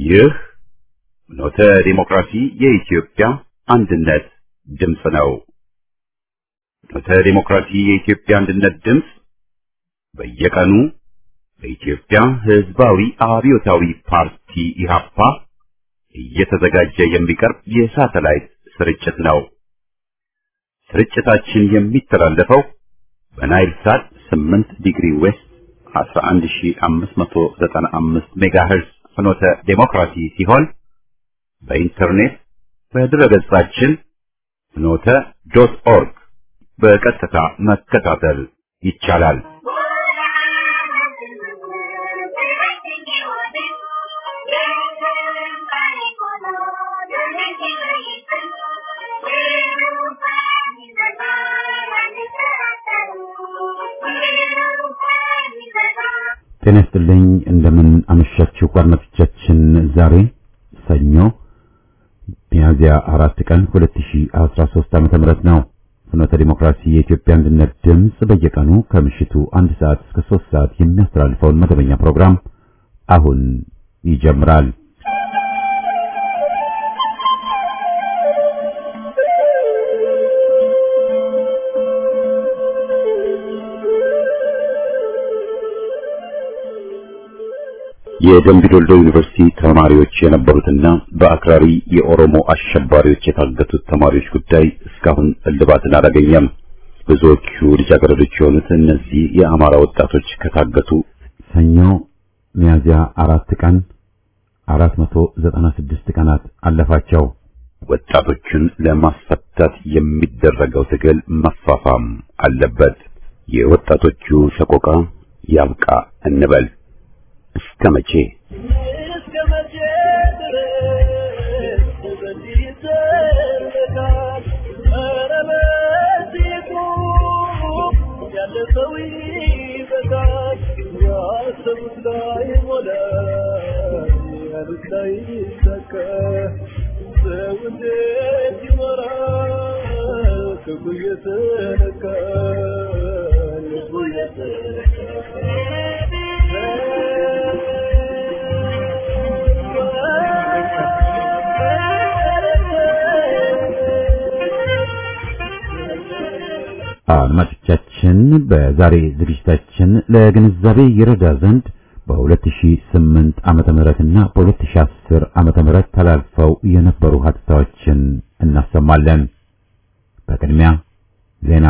ይህ ኖተ ዲሞክራሲ የኢትዮጵያ አንድነት ድምፅ ነው። ኖተ ዲሞክራሲ የኢትዮጵያ አንድነት ድምፅ በየቀኑ በኢትዮጵያ ሕዝባዊ አብዮታዊ ፓርቲ ኢህአፓ እየተዘጋጀ የሚቀርብ የሳተላይት ስርጭት ነው። ስርጭታችን የሚተላለፈው በናይል ሳት 8 ዲግሪ ዌስት 11595 ሜጋሄርዝ ፍኖተ ዴሞክራሲ ሲሆን በኢንተርኔት በድረገጻችን ፍኖተ ዶት ኦርግ በቀጥታ መከታተል ይቻላል። ጤና ይስጥልኝ። እንደምን አመሻችሁ አድማጮቻችን። ዛሬ ሰኞ ሚያዝያ አራት ቀን 2013 ዓመተ ምህረት ነው። ፍኖተ ዲሞክራሲ የኢትዮጵያ አንድነት ድምፅ በየቀኑ ከምሽቱ አንድ ሰዓት እስከ ሶስት ሰዓት የሚያስተላልፈውን መደበኛ ፕሮግራም አሁን ይጀምራል። የደምቢ ዶልዶ ዩኒቨርሲቲ ተማሪዎች የነበሩትና በአክራሪ የኦሮሞ አሸባሪዎች የታገቱት ተማሪዎች ጉዳይ እስካሁን እልባትን አላገኘም። ብዙዎቹ ልጃገረዶች የሆኑት እነዚህ የአማራ ወጣቶች ከታገቱ ሰኞ ሚያዝያ አራት ቀን 496 ቀናት አለፋቸው። ወጣቶቹን ለማስፈታት የሚደረገው ትግል መፋፋም አለበት። የወጣቶቹ ሰቆቃ ያብቃ እንበል። እስከ መቼ እስከ መቼ ድረስ በዚህ ይዘለቃል? ኧረ በዚህ ቁም፣ ያለ ሰው ይበቃል። ያሰቡት ላይ ሞላ፣ ያሉት ላይ ይሳካ። ሰው እንዴት ይኖራል? ክፉ እየተነካ ልቡ አድማጮቻችን በዛሬ ዝግጅታችን ለግንዛቤ ይረዳ ዘንድ በ2008 ዓመተ ምህረትና በ2010 ዓመተ ምህረት ተላልፈው የነበሩ ሀተታዎችን እናሰማለን። በቅድሚያ ዜና።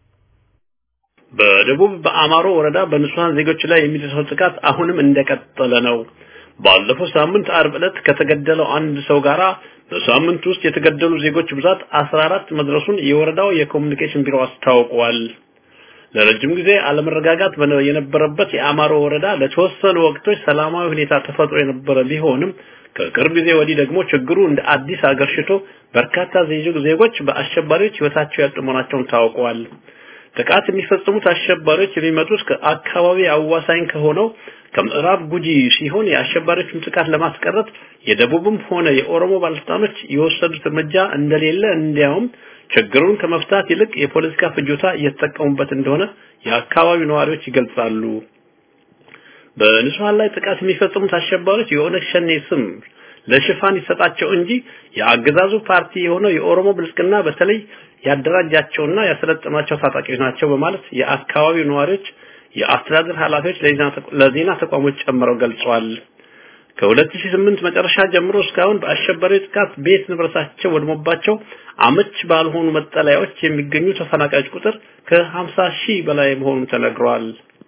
በደቡብ በአማሮ ወረዳ በንጹሃን ዜጎች ላይ የሚደርሰው ጥቃት አሁንም እንደቀጠለ ነው። ባለፈው ሳምንት አርብ ዕለት ከተገደለው አንድ ሰው ጋራ በሳምንት ውስጥ የተገደሉ ዜጎች ብዛት 14 መድረሱን የወረዳው የኮሙኒኬሽን ቢሮ አስታውቋል። ለረጅም ጊዜ አለመረጋጋት በነ- የነበረበት የአማሮ ወረዳ ለተወሰኑ ወቅቶች ሰላማዊ ሁኔታ ተፈጥሮ የነበረ ቢሆንም ከቅርብ ጊዜ ወዲህ ደግሞ ችግሩ እንደ አዲስ አገርሽቶ በርካታ ዜ- ዜጎች በአሸባሪዎች ህይወታቸው ያጡ መሆናቸውን ታውቀዋል። ጥቃት የሚፈጽሙት አሸባሪዎች የሚመጡት ከአካባቢ አዋሳኝ ከሆነው ከምዕራብ ጉጂ ሲሆን የአሸባሪዎችን ጥቃት ለማስቀረት የደቡብም ሆነ የኦሮሞ ባለስልጣኖች የወሰዱት እርምጃ እንደሌለ እንዲያውም ችግሩን ከመፍታት ይልቅ የፖለቲካ ፍጆታ እየተጠቀሙበት እንደሆነ የአካባቢው ነዋሪዎች ይገልጻሉ። በንጹሃን ላይ ጥቃት የሚፈጽሙት አሸባሪዎች የኦነግ ሸኔ ስም ለሽፋን ይሰጣቸው እንጂ የአገዛዙ ፓርቲ የሆነው የኦሮሞ ብልጽግና በተለይ ያደራጃቸውና ያሰለጠናቸው ታጣቂዎች ናቸው በማለት የአካባቢው ነዋሪዎች የአስተዳደር ኃላፊዎች ለዜና ተቋ- ለዜና ተቋሞች ጨምረው ገልጸዋል። ከ2008 መጨረሻ ጀምሮ እስካሁን በአሸባሪ ጥቃት ቤት ንብረታቸው ወድሞባቸው አመች ባልሆኑ መጠለያዎች የሚገኙ ተፈናቃዮች ቁጥር ከ50 ሺህ በላይ መሆኑ ተነግሯል።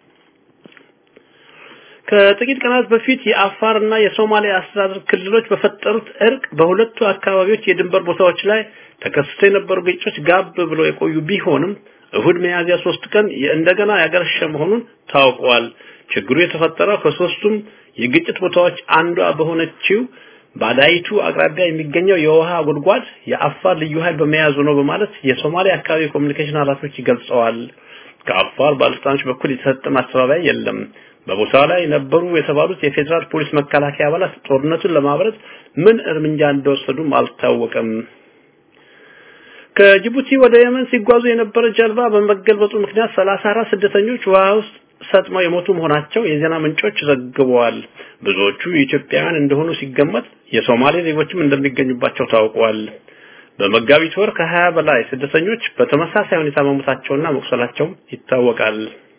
ከጥቂት ቀናት በፊት የአፋርና የሶማሊያ አስተዳደር ክልሎች በፈጠሩት እርቅ በሁለቱ አካባቢዎች የድንበር ቦታዎች ላይ ተከስቶ የነበሩ ግጭቶች ጋብ ብለው የቆዩ ቢሆንም እሁድ ሚያዝያ ሶስት ቀን እንደገና ያገረሸ መሆኑን ታውቋል። ችግሩ የተፈጠረው ከሶስቱም የግጭት ቦታዎች አንዷ በሆነችው ባዳይቱ አቅራቢያ የሚገኘው የውሃ ጉድጓድ የአፋር ልዩ ኃይል በመያዙ ነው በማለት የሶማሊያ አካባቢ ኮሚኒኬሽን ኃላፊዎች ገልጸዋል። ከአፋር ባለስልጣኖች በኩል የተሰጠ ማስተባበያ የለም። በቦታው ላይ ነበሩ የተባሉት የፌዴራል ፖሊስ መከላከያ አባላት ጦርነቱን ለማብረድ ምን እርምጃ እንደወሰዱም አልታወቀም። ከጅቡቲ ወደ የመን ሲጓዙ የነበረ ጀልባ በመገልበጡ ምክንያት 34 ስደተኞች ውሃ ውስጥ ሰጥመው የሞቱ መሆናቸው የዜና ምንጮች ዘግበዋል። ብዙዎቹ ኢትዮጵያውያን እንደሆኑ ሲገመት የሶማሌ ዜጎችም እንደሚገኙባቸው ታውቋል። በመጋቢት ወር ከሀያ በላይ ስደተኞች በተመሳሳይ ሁኔታ መሞታቸውና መቁሰላቸው ይታወቃል።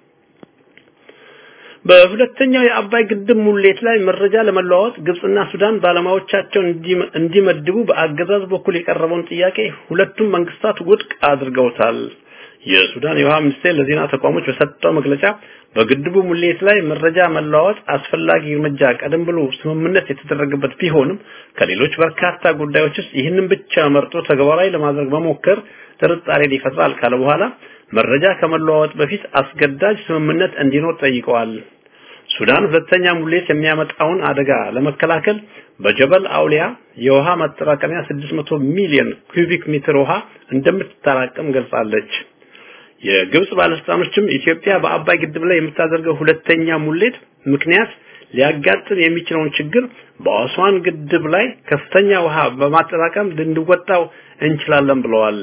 በሁለተኛው የአባይ ግድብ ሙሌት ላይ መረጃ ለመለዋወጥ ግብጽና ሱዳን ባለሙያዎቻቸውን እንዲመድቡ በአገዛዝ በኩል የቀረበውን ጥያቄ ሁለቱም መንግስታት ውድቅ አድርገውታል። የሱዳን የውሃ ሚኒስቴር ለዜና ተቋሞች በሰጠው መግለጫ በግድቡ ሙሌት ላይ መረጃ መለዋወጥ አስፈላጊ እርምጃ ቀደም ብሎ ስምምነት የተደረገበት ቢሆንም ከሌሎች በርካታ ጉዳዮች ውስጥ ይህንን ብቻ መርጦ ተግባራዊ ለማድረግ መሞከር ጥርጣሬን ይፈጥራል ካለ በኋላ መረጃ ከመለዋወጥ በፊት አስገዳጅ ስምምነት እንዲኖር ጠይቀዋል። ሱዳን ሁለተኛ ሙሌት የሚያመጣውን አደጋ ለመከላከል በጀበል አውሊያ የውሃ ማጠራቀሚያ 600 ሚሊዮን ኩቢክ ሜትር ውሃ እንደምትጠራቀም ገልጻለች። የግብጽ ባለስልጣኖችም ኢትዮጵያ በአባይ ግድብ ላይ የምታደርገው ሁለተኛ ሙሌት ምክንያት ሊያጋጥም የሚችለውን ችግር በአስዋን ግድብ ላይ ከፍተኛ ውሃ በማጠራቀም ልንወጣው እንችላለን ብለዋል።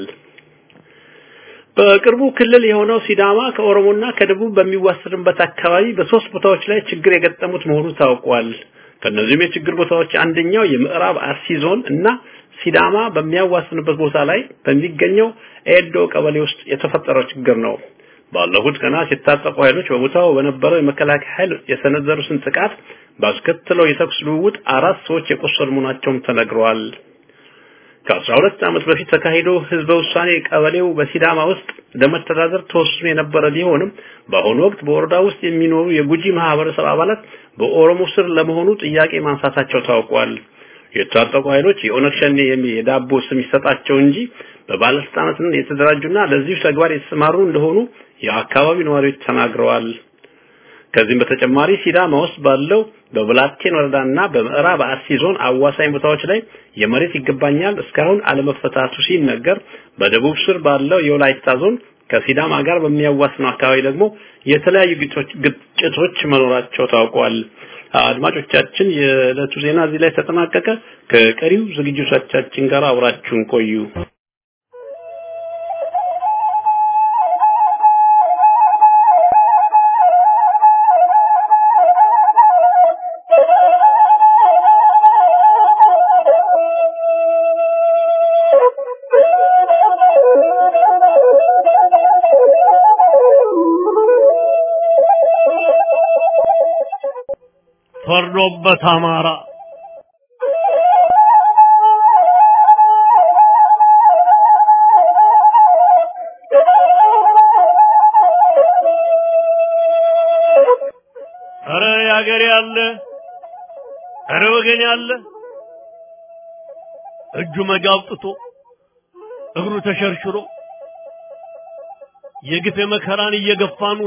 በቅርቡ ክልል የሆነው ሲዳማ ከኦሮሞና ከደቡብ በሚዋሰድበት አካባቢ በሶስት ቦታዎች ላይ ችግር የገጠሙት መሆኑ ታውቋል። ከነዚህም የችግር ቦታዎች አንደኛው የምዕራብ አርሲ ዞን እና ሲዳማ በሚያዋስንበት ቦታ ላይ በሚገኘው ኤዶ ቀበሌ ውስጥ የተፈጠረው ችግር ነው። ባለፉት ቀናት የታጠቁ ኃይሎች በቦታው በነበረው የመከላከያ ኃይል የሰነዘሩትን ጥቃት ባስከተለው የተኩስ ልውውጥ አራት ሰዎች የቆሰሉ መሆናቸውም ተነግረዋል። ከ12 ዓመት በፊት ተካሂዶ ህዝበ ውሳኔ ቀበሌው በሲዳማ ውስጥ ለመተዳደር ተወስኖ የነበረ ቢሆንም በአሁኑ ወቅት በወረዳ ውስጥ የሚኖሩ የጉጂ ማህበረሰብ አባላት በኦሮሞ ስር ለመሆኑ ጥያቄ ማንሳታቸው ታውቋል። የታጠቁ ኃይሎች የኦነግ ሸኔ የሚል የዳቦ ስም ይሰጣቸው እንጂ በባለስልጣናት የተደራጁና ለዚሁ ተግባር የተሰማሩ እንደሆኑ የአካባቢው ነዋሪዎች ተናግረዋል። ከዚህም በተጨማሪ ሲዳማ ውስጥ ባለው በብላቴን ወረዳና በምዕራብ አርሲ ዞን አዋሳኝ ቦታዎች ላይ የመሬት ይገባኛል እስካሁን አለመፈታቱ ሲነገር፣ በደቡብ ስር ባለው የወላይታ ዞን ከሲዳማ ጋር በሚያዋስነው አካባቢ ደግሞ የተለያዩ ግጭቶች መኖራቸው ታውቋል። አድማጮቻችን፣ የዕለቱ ዜና እዚህ ላይ ተጠናቀቀ። ከቀሪው ዝግጅቶቻችን ጋር አብራችሁን ቆዩ። ፈርዶበት አማራ ኧረ ያገሬ ያለ ኧረ ወገን ያለ እጁ መጋብጥቶ እግሩ ተሸርሽሮ የግፍ መከራን እየገፋ ኑሮ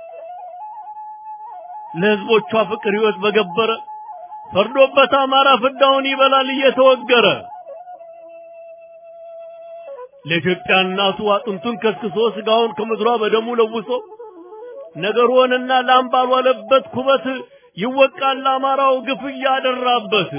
ለህዝቦቿ ፍቅር ህይወት በገበረ ፈርዶበት አማራ ፍዳውን ይበላል እየተወገረ ለኢትዮጵያ እናቱ አጥንቱን ከስክሶ ስጋውን ከምድሯ በደሙ ለውሶ ነገር ሆነና ላም ባልዋለበት ኩበት ይወቃል አማራው ግፍ እያደራበት።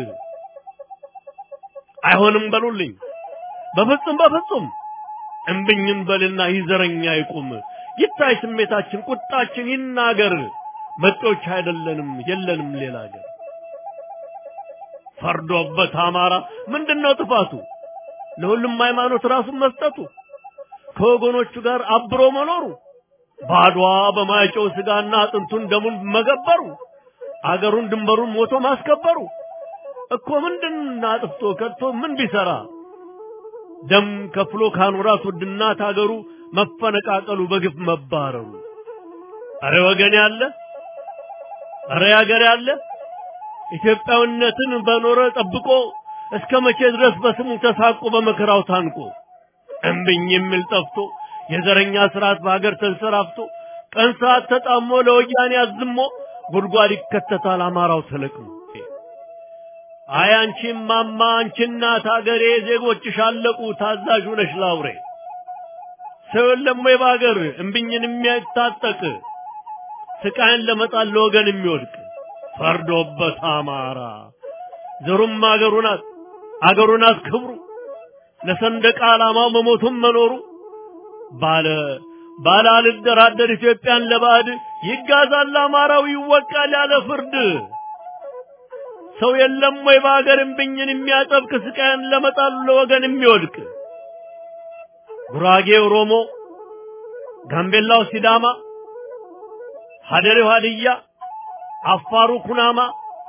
አይሆንም በሉልኝ በፍጹም በፍጹም እምብኝን በልና ይዘረኛ ይቁም ይታይ ስሜታችን ቁጣችን ይናገር መጤዎች አይደለንም የለንም ሌላ ሀገር ፈርዶበት አማራ ምንድነው ጥፋቱ ለሁሉም ሃይማኖት ራሱን መስጠቱ ከወገኖቹ ጋር አብሮ መኖሩ ባድዋ በማይጨው ስጋና አጥንቱን ደሙን መገበሩ አገሩን ድንበሩን ሞቶ ማስከበሩ እኮ ምንድን አጥፍቶ ከቶ ምን ቢሰራ ደም ከፍሎ ካኖራት ውድናት አገሩ መፈነቃቀሉ በግፍ መባረሩ አረ ወገን ያለ አረ ያገር ያለ ኢትዮጵያዊነትን በኖረ ጠብቆ እስከ መቼ ድረስ በስሙ ተሳቆ በመከራው ታንቆ እምብኝ የሚል ጠፍቶ የዘረኛ ስርዓት በሀገር ተንሰራፍቶ ቀን ሰዓት ተጣሞ ለወያኔ አዝሞ ጉድጓድ ይከተታል አማራው ተለቅሞ አይ አንቺ ማማ አንቺ እናት አገሬ ዜጎችሽ አለቁ ታዛዥ ነሽ ላውሬ ሰው የለም ወይ በሀገር እምብኝን የሚያታጠቅ ስቃይን ለመጣል ለወገን የሚወድቅ ፈርዶበት አማራ ዘሩም አገሩ ናት አገሩ ናት ክብሩ ለሰንደቅ ዓላማው መሞቱም መኖሩ ባለ ባላልደራደር ኢትዮጵያን ለባዕድ ይጋዛል አማራው ይወቃል ያለ ፍርድ ሰው የለም ወይ በሀገር እምብኝን የሚያጠብቅ ስቃይን ለመጣሉ ለወገን የሚወድቅ ጉራጌ ኦሮሞ፣ ጋምቤላው ሲዳማ፣ ሀደሬው ሀድያ፣ አፋሩ ኩናማ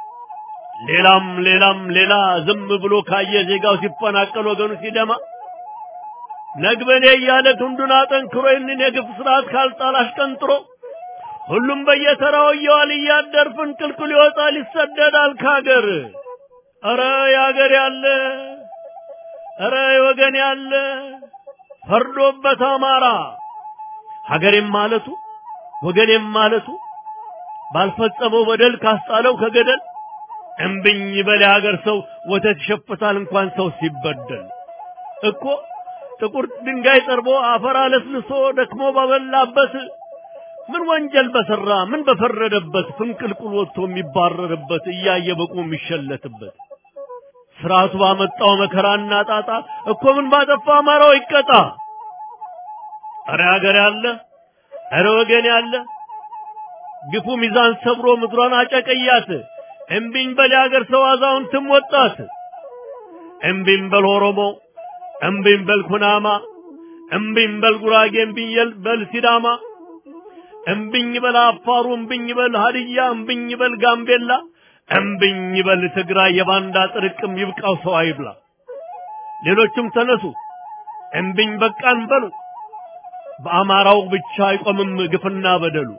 ሌላም ሌላም ሌላ ዝም ብሎ ካየ ዜጋው ሲፈናቀል ወገኑ ሲደማ ነግበኔ እያለ ክንዱን አጠንክሮ ይህንን የግፍ ስርዓት ካልጣል አሽቀንጥሮ ሁሉም በየተራው እየዋል እያደር ፍንቅልቅል ይወጣል ይሰደዳል ካገር። ኧረ ያገር ያለ ኧረ የወገን ያለ ፈርዶበት አማራ ሀገሬም ማለቱ ወገኔም ማለቱ ባልፈጸመው በደል ካስጣለው ከገደል እምብኝ በል የሀገር ሰው ወተት ይሸፍታል እንኳን ሰው ሲበደል እኮ ጥቁር ድንጋይ ጠርቦ አፈር አለስልሶ ደክሞ ባበላበት ምን ወንጀል በሰራ ምን በፈረደበት ፍንቅልቁል ወጥቶ የሚባረርበት እያየ በቁ የሚሸለትበት ስርዓቱ ባመጣው መከራና ጣጣ እኮ ምን ባጠፋ አማራው ይቀጣ። አረ ሀገር ያለ አረ ወገን ያለ ግፉ ሚዛን ሰብሮ ምድሯን አጨቀያት። እምቢኝ በል የሀገር ሰው አዛውንትም ወጣት። እምቢኝ በል ኦሮሞ፣ እምቢኝ በል ኩናማ፣ እምቢኝ በል ጉራጌ፣ እምቢኝ በል ሲዳማ፣ እምቢኝ በል አፋሩ፣ እምቢኝ በል ሀድያ፣ እምቢኝ በል ጋምቤላ፣ እምቢኝ በል ትግራይ። የባንዳ ጥርቅም ይብቃው ሰው አይብላ። ሌሎችም ተነሱ እምቢኝ በቃን በሉ። በአማራው ብቻ አይቆምም ግፍና በደሉ።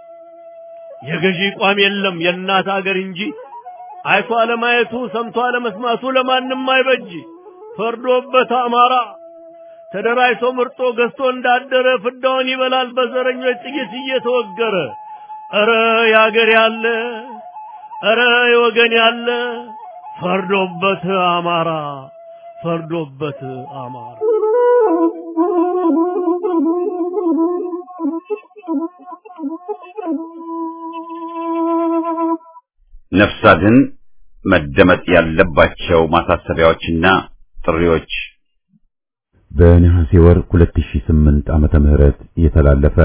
የገዢ ቋም የለም የእናት አገር እንጂ አይቶ አለማየቱ ሰምቶ አለመስማቱ ለማንም አይበጅ። ፈርዶበት አማራ ተደራጅቶ ምርጦ ገዝቶ እንዳደረ ፍዳውን ይበላል በዘረኞች ጥይት እየተወገረ። ኧረ ያገር ያለ ኧረ የወገን ያለ ፈርዶበት አማራ ፈርዶበት አማራ ነፍስ አድን መደመጥ ያለባቸው ማሳሰቢያዎችና ጥሪዎች በነሐሴ ወር 2008 ዓመተ ምህረት የተላለፈ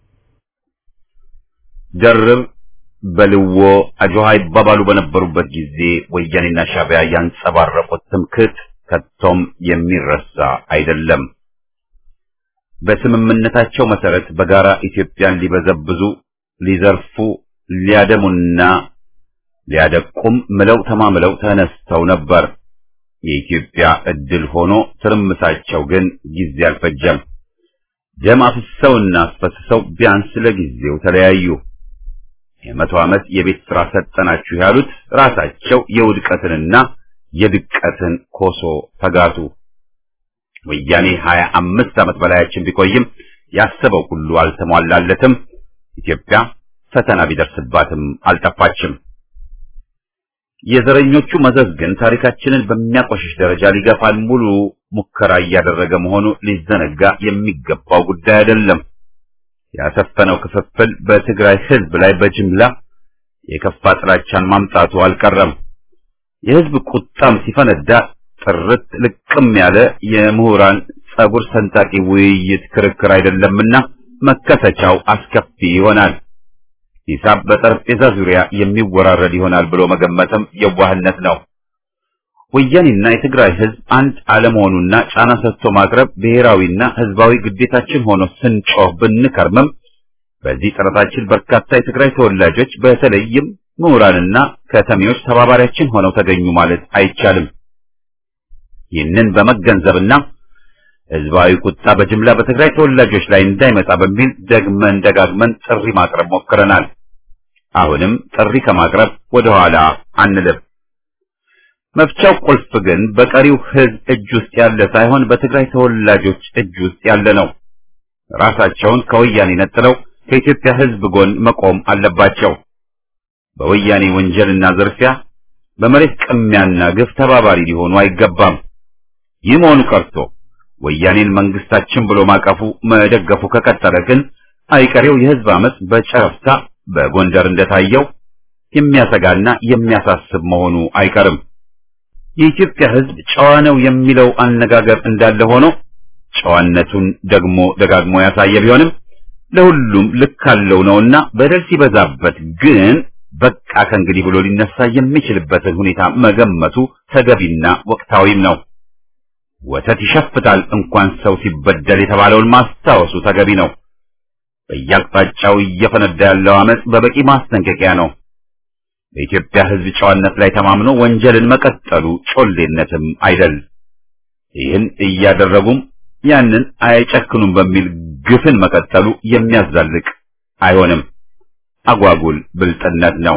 ደርብ በልዎ አጆሃ ይባባሉ በነበሩበት ጊዜ ወያኔና ሻዕቢያ ያንጸባረቁት ትምክህት ከቶም የሚረሳ አይደለም። በስምምነታቸው መሰረት በጋራ ኢትዮጵያን ሊበዘብዙ፣ ሊዘርፉ፣ ሊያደሙና ሊያደቁም ምለው ተማምለው ተነስተው ነበር። የኢትዮጵያ እድል ሆኖ ትርምሳቸው ግን ጊዜ አልፈጀም። ደም አፍሰውና አስፈስሰው ቢያንስ ለጊዜው ተለያዩ። የመቶ ዓመት የቤት ሥራ ሰጠናችሁ ያሉት ራሳቸው የውድቀትንና የድቀትን ኮሶ ተጋቱ። ወያኔ ሀያ አምስት ዓመት በላያችን ቢቆይም ያሰበው ሁሉ አልተሟላለትም። ኢትዮጵያ ፈተና ቢደርስባትም አልጠፋችም። የዘረኞቹ መዘዝ ግን ታሪካችንን በሚያቆሽሽ ደረጃ ሊገፋን ሙሉ ሙከራ እያደረገ መሆኑ ሊዘነጋ የሚገባው ጉዳይ አይደለም። ያሰፈነው ክፍፍል በትግራይ ሕዝብ ላይ በጅምላ የከፋ ጥላቻን ማምጣቱ አልቀረም። የሕዝብ ቁጣም ሲፈነዳ ጥርት ልቅም ያለ የምሁራን ጸጉር ሰንጣቂ ውይይት ክርክር አይደለምና መከሰቻው አስከፊ ይሆናል። ሂሳብ በጠረጴዛ ዙሪያ የሚወራረድ ይሆናል ብሎ መገመትም የዋህነት ነው። ወያኔና የትግራይ ሕዝብ አንድ አለመሆኑና ጫና ሰጥቶ ማቅረብ ብሔራዊና ሕዝባዊ ግዴታችን ሆኖ ስንጮህ ብንከርምም በዚህ ጥረታችን በርካታ የትግራይ ተወላጆች በተለይም ምሁራንና ከተሜዎች ተባባሪያችን ሆነው ተገኙ ማለት አይቻልም። ይህንን በመገንዘብና ሕዝባዊ ቁጣ በጅምላ በትግራይ ተወላጆች ላይ እንዳይመጣ በሚል ደግመን ደጋግመን ጥሪ ማቅረብ ሞክረናል። አሁንም ጥሪ ከማቅረብ ወደ ኋላ አንልም። መፍቻው ቁልፍ ግን በቀሪው ሕዝብ እጅ ውስጥ ያለ ሳይሆን በትግራይ ተወላጆች እጅ ውስጥ ያለ ነው። ራሳቸውን ከወያኔ ነጥለው ከኢትዮጵያ ሕዝብ ጎን መቆም አለባቸው። በወያኔ ወንጀልና ዝርፊያ፣ በመሬት ቅሚያና ግፍ ተባባሪ ሊሆኑ አይገባም። ይህ መሆኑ ቀርቶ ወያኔን መንግስታችን ብሎ ማቀፉ መደገፉ ከቀጠለ ግን አይቀሬው የሕዝብ አመፅ በጨረፍታ በጎንደር እንደታየው የሚያሰጋና የሚያሳስብ መሆኑ አይቀርም። የኢትዮጵያ ሕዝብ ጨዋ ነው የሚለው አነጋገር እንዳለ ሆኖ ጨዋነቱን ደግሞ ደጋግሞ ያሳየ ቢሆንም ለሁሉም ልክ አለው ነውና በደል ሲበዛበት ግን በቃ ከእንግዲህ ብሎ ሊነሳ የሚችልበትን ሁኔታ መገመቱ ተገቢና ወቅታዊም ነው። ወተት ይሸፍታል እንኳን ሰው ሲበደል የተባለውን ማስታወሱ ተገቢ ነው። በየአቅጣጫው እየፈነዳ ያለው አመጽ በበቂ ማስጠንቀቂያ ነው። በኢትዮጵያ ሕዝብ ጨዋነት ላይ ተማምኖ ወንጀልን መቀጠሉ ጮሌነትም አይደል። ይህን እያደረጉም ያንን አይጨክኑም በሚል ግፍን መቀጠሉ የሚያዛልቅ አይሆንም። አጓጉል ብልጥነት ነው።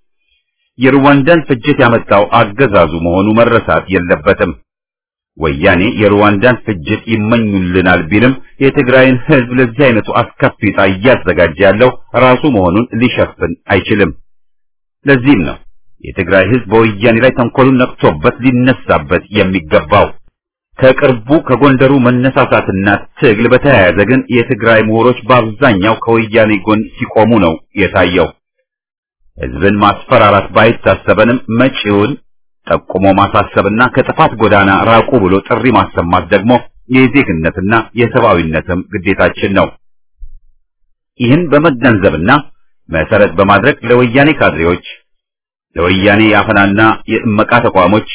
የሩዋንዳን ፍጅት ያመጣው አገዛዙ መሆኑ መረሳት የለበትም። ወያኔ የሩዋንዳን ፍጅት ይመኙልናል ቢልም የትግራይን ሕዝብ ለዚህ አይነቱ አስከፊ ዕጣ እያዘጋጀ ያለው ራሱ መሆኑን ሊሸፍን አይችልም። ለዚህም ነው የትግራይ ሕዝብ በወያኔ ላይ ተንኮሉን ነቅቶበት ሊነሳበት የሚገባው። ከቅርቡ ከጎንደሩ መነሳሳትና ትግል በተያያዘ ግን የትግራይ ምሁሮች በአብዛኛው ከወያኔ ጎን ሲቆሙ ነው የታየው። ሕዝብን ማስፈራራት ባይታሰበንም መጪውን ጠቁሞ ማሳሰብና ከጥፋት ጎዳና ራቁ ብሎ ጥሪ ማሰማት ደግሞ የዜግነትና የሰብአዊነትም ግዴታችን ነው። ይህን በመገንዘብና መሰረት በማድረግ ለወያኔ ካድሬዎች፣ ለወያኔ የአፈናና የእመቃ ተቋሞች፣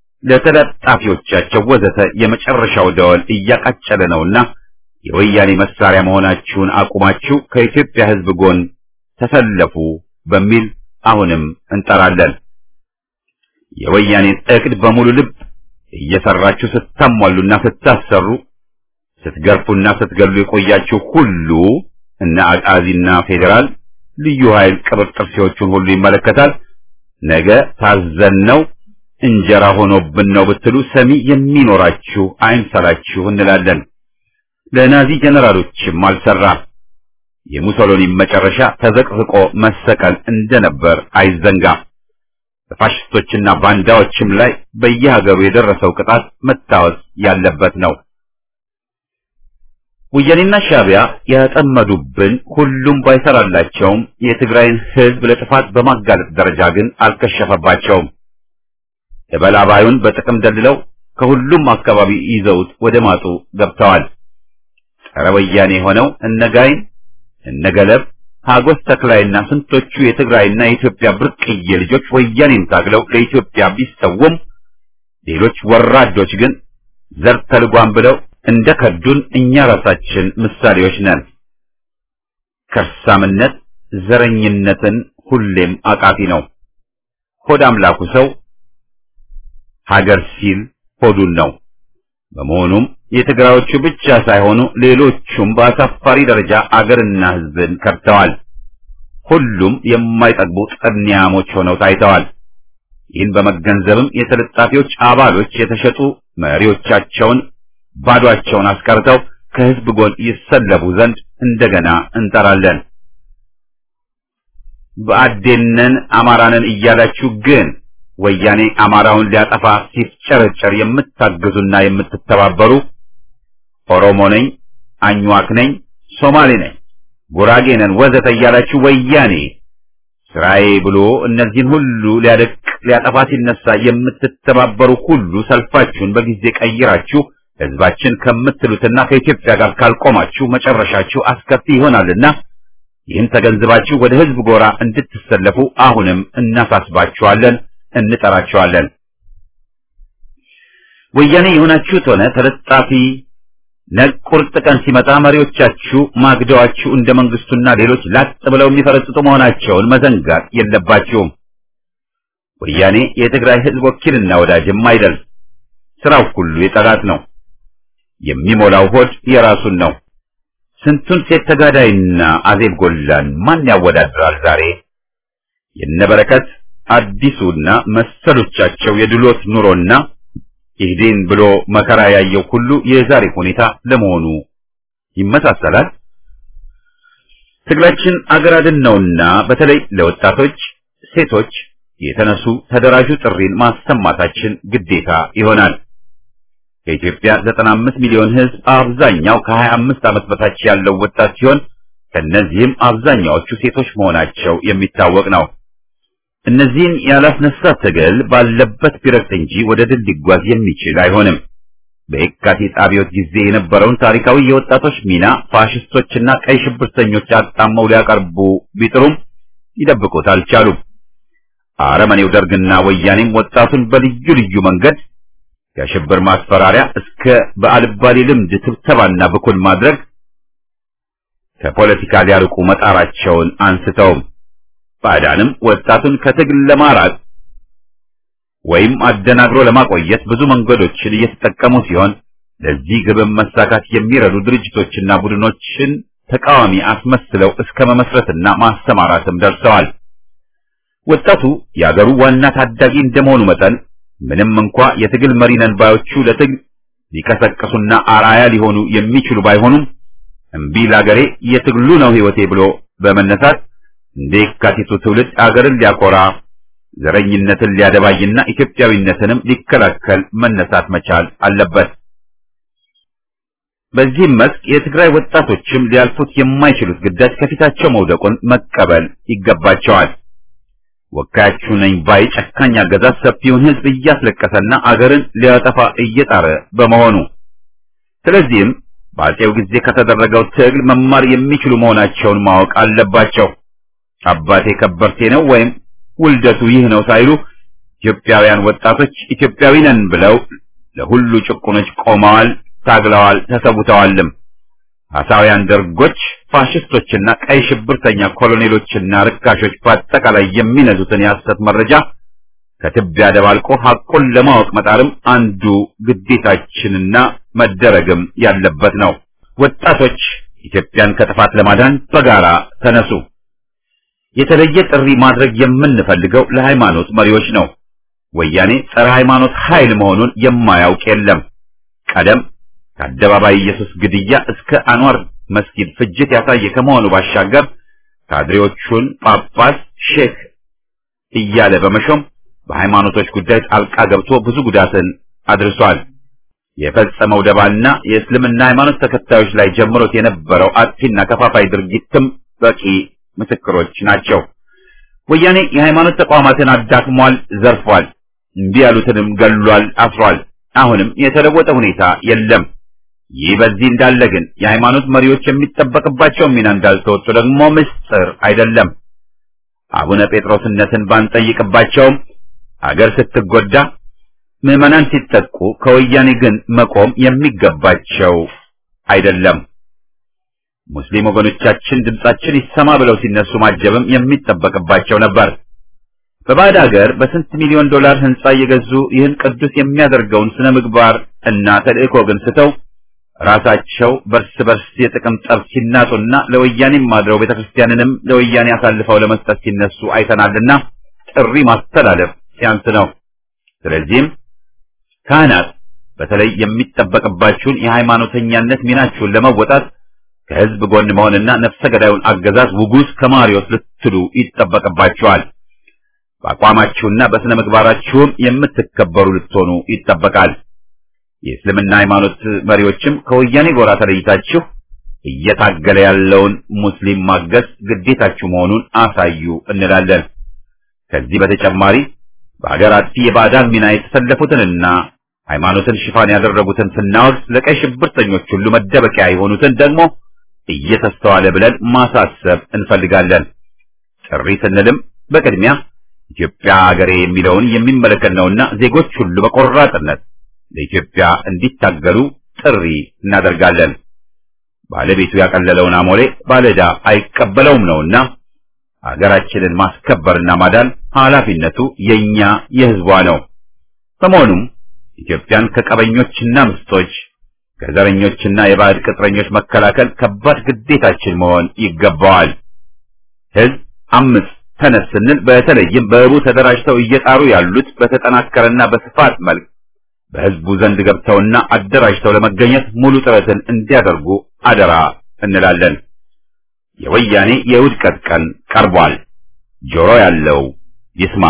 ለተለጣፊዎቻቸው ወዘተ የመጨረሻው ደወል እያቃጨለ ነውና የወያኔ መሳሪያ መሆናችሁን አቁማችሁ ከኢትዮጵያ ሕዝብ ጎን ተሰለፉ በሚል አሁንም እንጠራለን። የወያኔን እቅድ በሙሉ ልብ እየሰራችሁ ስታሟሉና ስታሰሩ ስትገርፉና ስትገሉ የቆያችሁ ሁሉ እነ አቃዚና ፌዴራል ልዩ ኃይል ቅብር ጥርሴዎቹን ሁሉ ይመለከታል። ነገ ታዘነው እንጀራ ሆኖብን ነው ብትሉ ሰሚ የሚኖራችሁ አይምሰላችሁ እንላለን። ለናዚ ጀነራሎችም አልሰራ። የሙሶሎኒ መጨረሻ ተዘቅዝቆ መሰቀል እንደነበር አይዘንጋ። በፋሽስቶችና ባንዳዎችም ላይ በየሀገሩ የደረሰው ቅጣት መታወስ ያለበት ነው። ወያኔና ሻዕቢያ ያጠመዱብን ሁሉም ባይሰራላቸውም የትግራይን ሕዝብ ለጥፋት በማጋለጥ ደረጃ ግን አልከሸፈባቸውም። የበላባዩን በጥቅም ደልለው ከሁሉም አካባቢ ይዘውት ወደ ማጡ ገብተዋል። ጸረ ወያኔ ሆነው እነጋይን እነገለብ ሀጎስ ተክላይና ስንቶቹ የትግራይና የኢትዮጵያ ብርቅዬ ልጆች ወያኔን ታግለው ለኢትዮጵያ ቢሰውም ሌሎች ወራዶች ግን ዘር ተልጓም ብለው እንደ ከዱን እኛ ራሳችን ምሳሌዎች ነን። ከርሳምነት ዘረኝነትን ሁሌም አቃፊ ነው። ሆድ አምላኩ ሰው ሀገር ሲል ሆዱን ነው። በመሆኑም የትግራዮቹ ብቻ ሳይሆኑ ሌሎቹም በአሳፋሪ ደረጃ አገርና ሕዝብን ከድተዋል። ሁሉም የማይጠግቡ ጠንያሞች ሆነው ታይተዋል። ይህን በመገንዘብም የተለጣፊዎች አባሎች የተሸጡ መሪዎቻቸውን ባዷቸውን አስቀርተው ከሕዝብ ጎን ይሰለቡ ዘንድ እንደገና እንጠራለን። በአዴነን አማራንን እያላችሁ ግን ወያኔ አማራውን ሊያጠፋ ሲፍጨረጨር የምታግዙና የምትተባበሩ ኦሮሞ ነኝ፣ አኝዋክ ነኝ፣ ሶማሌ ነኝ፣ ጉራጌ ነን ወዘተ እያላችሁ ወያኔ ስራዬ ብሎ እነዚህን ሁሉ ሊያደቅ ሊያጠፋ ሲነሳ የምትተባበሩ ሁሉ ሰልፋችሁን በጊዜ ቀይራችሁ ሕዝባችን ከምትሉትና ከኢትዮጵያ ጋር ካልቆማችሁ መጨረሻችሁ አስከፊ ይሆናልና ይህን ተገንዝባችሁ ወደ ሕዝብ ጎራ እንድትሰለፉ አሁንም እናሳስባችኋለን፣ እንጠራችኋለን። ወያኔ የሆናችሁት ሆነ ተለጣፊ ነግ ቁርጥ ቀን ሲመጣ መሪዎቻችሁ ማግደዋችሁ እንደ መንግስቱና ሌሎች ላጥ ብለው የሚፈረጥጡ መሆናቸውን መዘንጋት የለባችሁም። ወያኔ የትግራይ ሕዝብ ወኪልና ወዳጅም አይደል። ስራው ሁሉ የጠላት ነው። የሚሞላው ሆድ የራሱን ነው። ስንቱን ሴት ተጋዳይና አዜብ ጎላን ማን ያወዳድራል ዛሬ? የነበረከት አዲሱና መሰሎቻቸው የድሎት ኑሮና ኢህዴን ብሎ መከራ ያየው ሁሉ የዛሬ ሁኔታ ለመሆኑ ይመሳሰላል። ትግላችን አገር አድን ነውና በተለይ ለወጣቶች፣ ሴቶች የተነሱ ተደራጁ ጥሪን ማሰማታችን ግዴታ ይሆናል። ከኢትዮጵያ 95 ሚሊዮን ሕዝብ አብዛኛው ከ25 ዓመት በታች ያለው ወጣት ሲሆን ከነዚህም አብዛኛዎቹ ሴቶች መሆናቸው የሚታወቅ ነው። እነዚህን ያላስነሳ ትግል ባለበት ቢረግጥ እንጂ ወደ ድል ሊጓዝ የሚችል አይሆንም። በየካቲት አብዮት ጊዜ የነበረውን ታሪካዊ የወጣቶች ሚና ፋሽስቶችና ቀይ ሽብርተኞች አጣመው ሊያቀርቡ ቢጥሩም ሊደብቁት አልቻሉም። አረመኔው ደርግና ወያኔም ወጣቱን በልዩ ልዩ መንገድ ከሽብር ማስፈራሪያ እስከ በአልባሌ ልምድ ትብተባና ብኩል ማድረግ ከፖለቲካ ሊያርቁ መጣራቸውን አንስተውም ባዕዳንም ወጣቱን ከትግል ለማራቅ ወይም አደናግሮ ለማቆየት ብዙ መንገዶችን እየተጠቀሙ ሲሆን ለዚህ ግብም መሳካት የሚረዱ ድርጅቶችና ቡድኖችን ተቃዋሚ አስመስለው እስከ መመስረትና ማሰማራትም ደርሰዋል። ወጣቱ የአገሩ ዋና ታዳጊ እንደመሆኑ መጠን ምንም እንኳ የትግል መሪ ነን ባዮቹ ለትግል ሊቀሰቅሱና አርአያ ሊሆኑ የሚችሉ ባይሆኑም እምቢ ለአገሬ የትግሉ ነው ሕይወቴ ብሎ በመነሳት እንደ የካቲቱ ትውልድ አገርን ሊያኮራ ዘረኝነትን ሊያደባይና ኢትዮጵያዊነትንም ሊከላከል መነሳት መቻል አለበት። በዚህም መስክ የትግራይ ወጣቶችም ሊያልፉት የማይችሉት ግዳጅ ከፊታቸው መውደቁን መቀበል ይገባቸዋል። ወካያችሁ ነኝ ባይ ጨካኝ አገዛዝ ሰፊውን ሕዝብ እያስለቀሰና አገርን ሊያጠፋ እየጣረ በመሆኑ ስለዚህም በአፄው ጊዜ ከተደረገው ትግል መማር የሚችሉ መሆናቸውን ማወቅ አለባቸው። አባቴ ከበርቴ ነው ወይም ውልደቱ ይህ ነው ሳይሉ ኢትዮጵያውያን ወጣቶች ኢትዮጵያዊ ነን ብለው ለሁሉ ጭቁኖች ቆመዋል፣ ታግለዋል፣ ተሰውተዋልም። አሳውያን ደርጎች፣ ፋሽስቶችና ቀይ ሽብርተኛ ኮሎኔሎችና ርካሾች በአጠቃላይ የሚነዙትን የሐሰት መረጃ ከትቢያ ደባልቆ ሐቁን ለማወቅ መጣርም አንዱ ግዴታችንና መደረግም ያለበት ነው። ወጣቶች ኢትዮጵያን ከጥፋት ለማዳን በጋራ ተነሱ። የተለየ ጥሪ ማድረግ የምንፈልገው ለሃይማኖት መሪዎች ነው። ወያኔ ጸረ ሃይማኖት ኃይል መሆኑን የማያውቅ የለም። ቀደም ከአደባባይ ኢየሱስ ግድያ እስከ አንዋር መስጊድ ፍጅት ያሳየ ከመሆኑ ባሻገር ካድሬዎቹን ጳጳስ፣ ሼክ እያለ በመሾም በሃይማኖቶች ጉዳይ ጣልቃ ገብቶ ብዙ ጉዳትን አድርሷል። የፈጸመው ደባና የእስልምና ሃይማኖት ተከታዮች ላይ ጀምሮት የነበረው አጥፊና ከፋፋይ ድርጊትም በቂ ምስክሮች ናቸው። ወያኔ የሃይማኖት ተቋማትን አዳክሟል፣ ዘርፏል፣ እምቢ ያሉትንም ገሏል፣ አስሯል። አሁንም የተለወጠ ሁኔታ የለም። ይህ በዚህ እንዳለ ግን የሃይማኖት መሪዎች የሚጠበቅባቸውን ሚና እንዳልተወጡ ደግሞ ምስጢር አይደለም። አቡነ ጴጥሮስነትን ባንጠይቅባቸውም አገር ስትጎዳ ምዕመናን ሲጠቁ ከወያኔ ግን መቆም የሚገባቸው አይደለም። ሙስሊም ወገኖቻችን ድምጻችን ይሰማ ብለው ሲነሱ ማጀብም የሚጠበቅባቸው ነበር። በባዕድ ሀገር በስንት ሚሊዮን ዶላር ህንጻ እየገዙ ይህን ቅዱስ የሚያደርገውን ስነ ምግባር እና ተልእኮ ግን ስተው ራሳቸው በርስ በርስ የጥቅም ጠብ ሲናጡና ለወያኔም ማድረው ቤተክርስቲያንንም ለወያኔ አሳልፈው ለመስጠት ሲነሱ አይተናልና ጥሪ ማስተላለፍ ሲያንስ ነው። ስለዚህም ካህናት በተለይ የሚጠበቅባችሁን የሃይማኖተኛነት ሚናችሁን ለመወጣት ከህዝብ ጎን መሆንና ነፍሰ ገዳዩን አገዛዝ ውጉዝ ከማሪዎስ ልትሉ ይጠበቅባችኋል። በአቋማችሁና በስነ ምግባራችሁም የምትከበሩ ልትሆኑ ይጠበቃል። የእስልምና ሃይማኖት መሪዎችም ከወያኔ ጎራ ተለይታችሁ እየታገለ ያለውን ሙስሊም ማገዝ ግዴታችሁ መሆኑን አሳዩ እንላለን። ከዚህ በተጨማሪ በሀገር አጥፊ የባዕዳን ሚና የተሰለፉትንና ሃይማኖትን ሽፋን ያደረጉትን ስናወግዝ ለቀይ ሽብርተኞች ሁሉ መደበቂያ የሆኑትን ደግሞ እየተስተዋለ ብለን ማሳሰብ እንፈልጋለን። ጥሪ ስንልም በቅድሚያ ኢትዮጵያ ሀገሬ የሚለውን የሚመለከት ነውና ዜጎች ሁሉ በቆራጥነት ለኢትዮጵያ እንዲታገሉ ጥሪ እናደርጋለን። ባለቤቱ ያቀለለውን አሞሌ ባለዕዳ አይቀበለውም ነውና ሀገራችንን ማስከበርና ማዳን ኃላፊነቱ የኛ የሕዝቧ ነው። በመሆኑም ኢትዮጵያን ከቀበኞችና ምስጦች ከዘረኞችና የባዕድ ቅጥረኞች መከላከል ከባድ ግዴታችን መሆን ይገባዋል። ሕዝብ አምስት ተነስ ስንል በተለይም በህቡ ተደራጅተው እየጣሩ ያሉት በተጠናከረና በስፋት መልክ በህዝቡ ዘንድ ገብተውና አደራጅተው ለመገኘት ሙሉ ጥረትን እንዲያደርጉ አደራ እንላለን። የወያኔ የውድቀት ቀን ቀርቧል። ጆሮ ያለው ይስማ።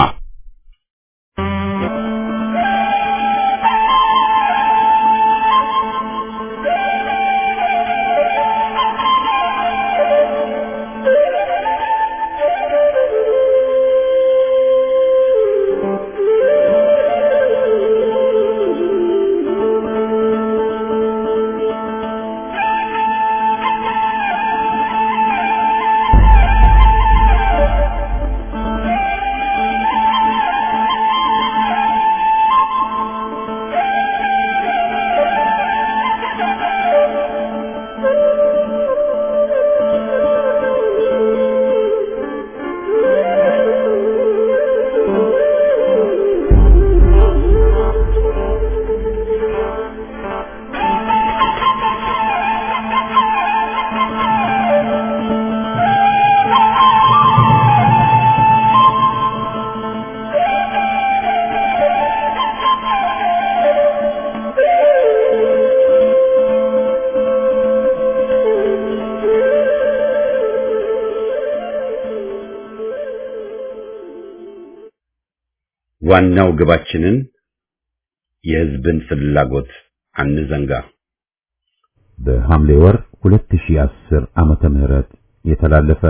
ዋናው ግባችንን የህዝብን ፍላጎት አንዘንጋ። በሐምሌ ወር 2010 ዓመተ ምህረት የተላለፈ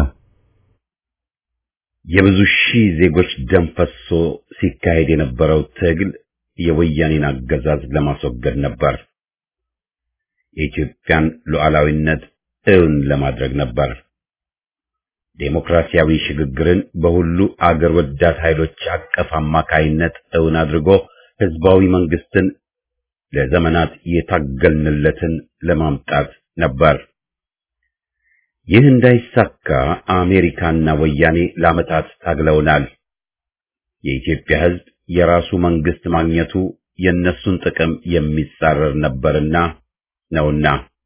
የብዙ ሺህ ዜጎች ደም ፈሶ ሲካሄድ የነበረው ትግል የወያኔን አገዛዝ ለማስወገድ ነበር። የኢትዮጵያን ሉዓላዊነት እውን ለማድረግ ነበር። ዴሞክራሲያዊ ሽግግርን በሁሉ አገር ወዳድ ኃይሎች አቀፍ አማካይነት እውን አድርጎ ህዝባዊ መንግስትን ለዘመናት የታገልንለትን ለማምጣት ነበር። ይህ እንዳይሳካ አሜሪካና ወያኔ ለዓመታት ታግለውናል። የኢትዮጵያ ህዝብ የራሱ መንግስት ማግኘቱ የነሱን ጥቅም የሚጻረር ነበርና ነውና።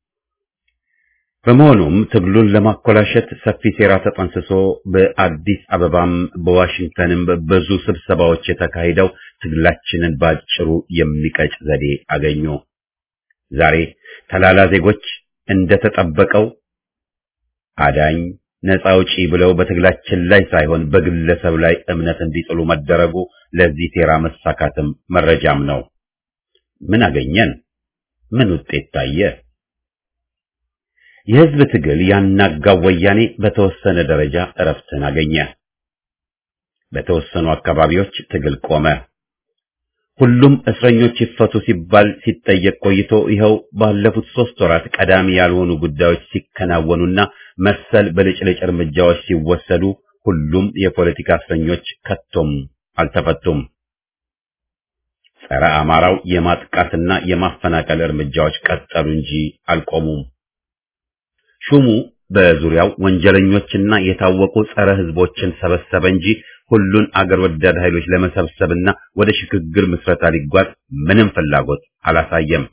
በመሆኑም ትግሉን ለማኮላሸት ሰፊ ሴራ ተጠንስሶ በአዲስ አበባም በዋሽንግተንም ብዙ ስብሰባዎች የተካሄደው ትግላችንን ባጭሩ የሚቀጭ ዘዴ አገኙ። ዛሬ ተላላ ዜጎች እንደተጠበቀው አዳኝ ነፃ አውጪ ብለው በትግላችን ላይ ሳይሆን በግለሰብ ላይ እምነት እንዲጥሉ መደረጉ ለዚህ ሴራ መሳካትም መረጃም ነው። ምን አገኘን? ምን ውጤት ታየ? የህዝብ ትግል ያናጋው ወያኔ በተወሰነ ደረጃ እረፍትን አገኘ። በተወሰኑ አካባቢዎች ትግል ቆመ። ሁሉም እስረኞች ይፈቱ ሲባል ሲጠየቅ ቆይቶ ይኸው ባለፉት ሶስት ወራት ቀዳሚ ያልሆኑ ጉዳዮች ሲከናወኑና መሰል በልጭልጭ እርምጃዎች ሲወሰዱ ሁሉም የፖለቲካ እስረኞች ከቶም አልተፈቱም። ጸረ አማራው የማጥቃትና የማፈናቀል እርምጃዎች ቀጠሉ እንጂ አልቆሙም። ሹሙ በዙሪያው ወንጀለኞችና የታወቁ ጸረ ህዝቦችን ሰበሰበ እንጂ ሁሉን አገር ወዳድ ኃይሎች ለመሰብሰብና ወደ ሽግግር ምስረታ ሊጓዝ ምንም ፍላጎት አላሳየም።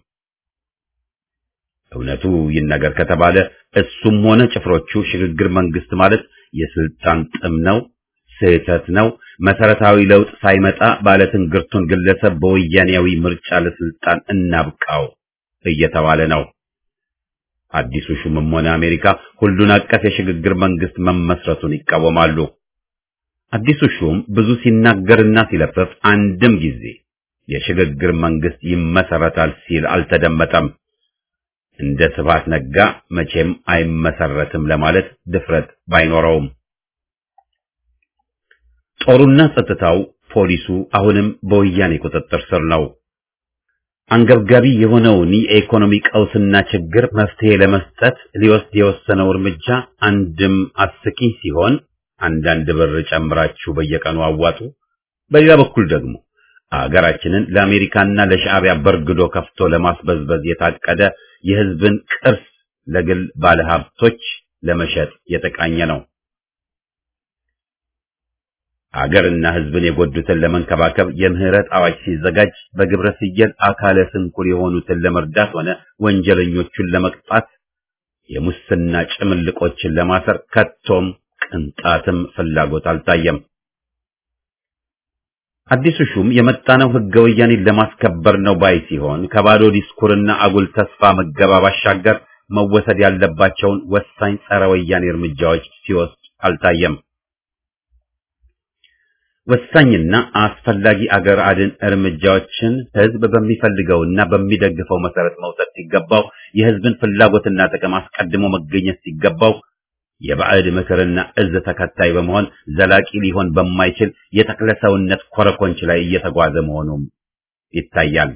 እውነቱ ይነገር ከተባለ እሱም ሆነ ጭፍሮቹ ሽግግር መንግስት ማለት የስልጣን ጥም ነው፣ ስህተት ነው፣ መሰረታዊ ለውጥ ሳይመጣ ባለትንግርቱን ግለሰብ በወያኔያዊ ምርጫ ለስልጣን እናብቃው እየተባለ ነው። አዲሱ ሹምም ሆነ አሜሪካ ሁሉን አቀፍ የሽግግር መንግስት መመስረቱን ይቃወማሉ። አዲሱ ሹም ብዙ ሲናገርና ሲለፍፍ አንድም ጊዜ የሽግግር መንግስት ይመሰረታል ሲል አልተደመጠም። እንደ ስብሐት ነጋ መቼም አይመሰረትም ለማለት ድፍረት ባይኖረውም ጦሩና ጸጥታው፣ ፖሊሱ አሁንም በወያኔ ቁጥጥር ስር ነው። አንገብጋቢ የሆነውን የኢኮኖሚ ቀውስና ችግር መፍትሄ ለመስጠት ሊወስድ የወሰነው እርምጃ አንድም አስቂኝ ሲሆን አንዳንድ ብር ጨምራችሁ በየቀኑ አዋጡ፣ በሌላ በኩል ደግሞ አገራችንን ለአሜሪካና ለሻዕቢያ በርግዶ ከፍቶ ለማስበዝበዝ የታቀደ የህዝብን ቅርስ ለግል ባለሀብቶች ለመሸጥ የተቃኘ ነው። አገርና ህዝብን የጎዱትን ለመንከባከብ የምህረት አዋጅ ሲዘጋጅ በግብረ ስየል አካለ ስንኩል የሆኑትን ለመርዳት ሆነ ወንጀለኞቹን ለመቅጣት የሙስና ጭምልቆችን ለማሰር ከቶም ቅንጣትም ፍላጎት አልታየም። አዲሱ ሹም የመጣነው ህገ ወያኔን ለማስከበር ነው ባይ ሲሆን ከባዶ ዲስኩርና አጉል ተስፋ መገባ ባሻገር መወሰድ ያለባቸውን ወሳኝ ጸረ ወያኔ እርምጃዎች ሲወስድ አልታየም። ወሳኝና አስፈላጊ አገር አድን እርምጃዎችን ህዝብ በሚፈልገውና በሚደግፈው መሰረት መውሰድ ሲገባው የህዝብን ፍላጎትና ጥቅም አስቀድሞ መገኘት ሲገባው የባዕድ ምክርና እዝ ተከታይ በመሆን ዘላቂ ሊሆን በማይችል የተክለ ሰውነት ኮረኮንች ላይ እየተጓዘ መሆኑም ይታያል።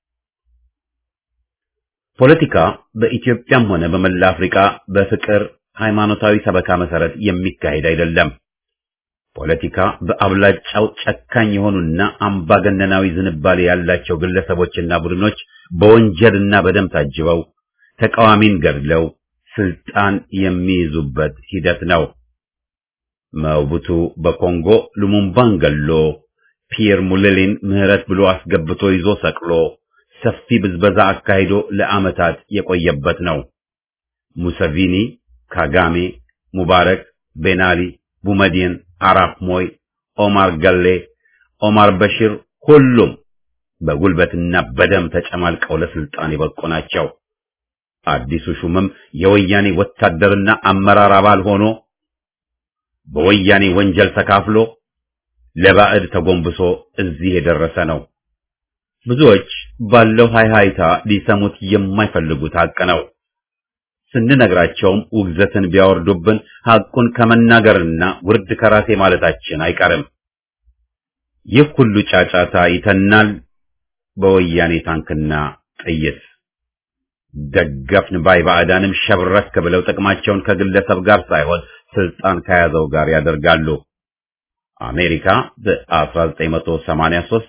ፖለቲካ በኢትዮጵያም ሆነ በመላ አፍሪካ በፍቅር ሃይማኖታዊ ሰበካ መሰረት የሚካሄድ አይደለም። ፖለቲካ በአብላጫው ጨካኝ የሆኑና አምባገነናዊ ዝንባሌ ያላቸው ግለሰቦችና ቡድኖች በወንጀልና በደም ታጅበው ተቃዋሚን ገድለው ስልጣን የሚይዙበት ሂደት ነው። መቡቱ በኮንጎ ሉሙምባን ገሎ ፒየር ሙሌሊን ምህረት ብሎ አስገብቶ ይዞ ሰቅሎ ሰፊ ብዝበዛ አካሂዶ ለዓመታት የቆየበት ነው። ሙሰቪኒ፣ ካጋሜ፣ ሙባረክ፣ ቤናሊ፣ ቡመዲን፣ አራፍ ሞይ፣ ኦማር ገሌ፣ ኦማር በሽር ሁሉም በጉልበትና በደም ተጨማልቀው ለስልጣን የበቁ ናቸው። አዲሱ ሹምም የወያኔ ወታደርና አመራር አባል ሆኖ በወያኔ ወንጀል ተካፍሎ ለባዕድ ተጎንብሶ እዚህ የደረሰ ነው። ብዙዎች ባለው ሃይሃይታ ሊሰሙት የማይፈልጉት ሐቅ ነው። ስንነግራቸውም ውግዘትን ቢያወርዱብን ሐቁን ከመናገርና ውርድ ከራሴ ማለታችን አይቀርም። ይህ ሁሉ ጫጫታ ይተናል በወያኔ ታንክና ጥይት። ደገፍን ባይ ባዕዳንም ሸብረክ ብለው ጥቅማቸውን ከግለሰብ ጋር ሳይሆን ስልጣን ከያዘው ጋር ያደርጋሉ። አሜሪካ በ1983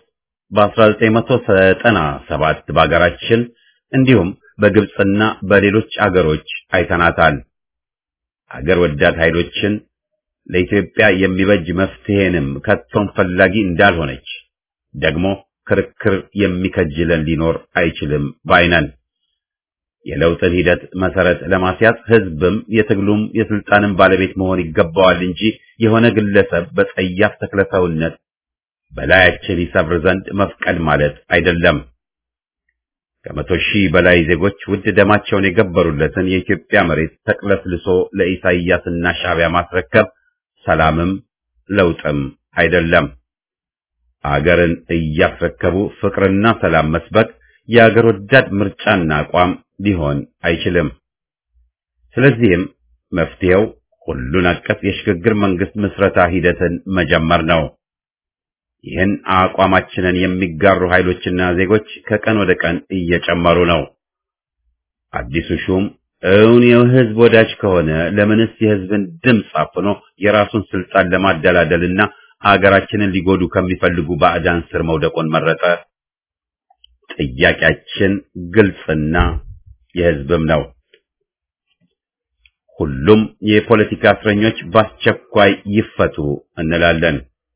በ1997 በአገራችን እንዲሁም በግብፅና በሌሎች አገሮች አይተናታል። አገር ወዳድ ኃይሎችን ለኢትዮጵያ የሚበጅ መፍትሄንም ከቶም ፈላጊ እንዳልሆነች ደግሞ ክርክር የሚከጅለን ሊኖር አይችልም ባይነን። የለውጥን ሂደት መሰረት ለማስያዝ ህዝብም የትግሉም የስልጣንም ባለቤት መሆን ይገባዋል እንጂ የሆነ ግለሰብ በጸያፍ ተክለሰውነት በላያችን ይሰብር ዘንድ መፍቀድ ማለት አይደለም። ከመቶ ሺህ በላይ ዜጎች ውድ ደማቸውን የገበሩለትን የኢትዮጵያ መሬት ተቅለስልሶ ለኢሳይያስና ሻዕቢያ ማስረከብ ሰላምም ለውጥም አይደለም። አገርን እያስረከቡ ፍቅርና ሰላም መስበክ የአገር ወዳድ ምርጫና አቋም ሊሆን አይችልም። ስለዚህም መፍትሄው ሁሉን አቀፍ የሽግግር መንግስት ምስረታ ሂደትን መጀመር ነው። ይህን አቋማችንን የሚጋሩ ኃይሎችና ዜጎች ከቀን ወደ ቀን እየጨመሩ ነው። አዲሱ ሹም እውን የህዝብ ወዳጅ ከሆነ ለምንስ የህዝብን ድምፅ አፍኖ የራሱን ስልጣን ለማደላደልና አገራችንን ሊጎዱ ከሚፈልጉ ባዕዳን ስር መውደቁን መረጠ? ጥያቄያችን ግልጽና የህዝብም ነው። ሁሉም የፖለቲካ እስረኞች በአስቸኳይ ይፈቱ እንላለን።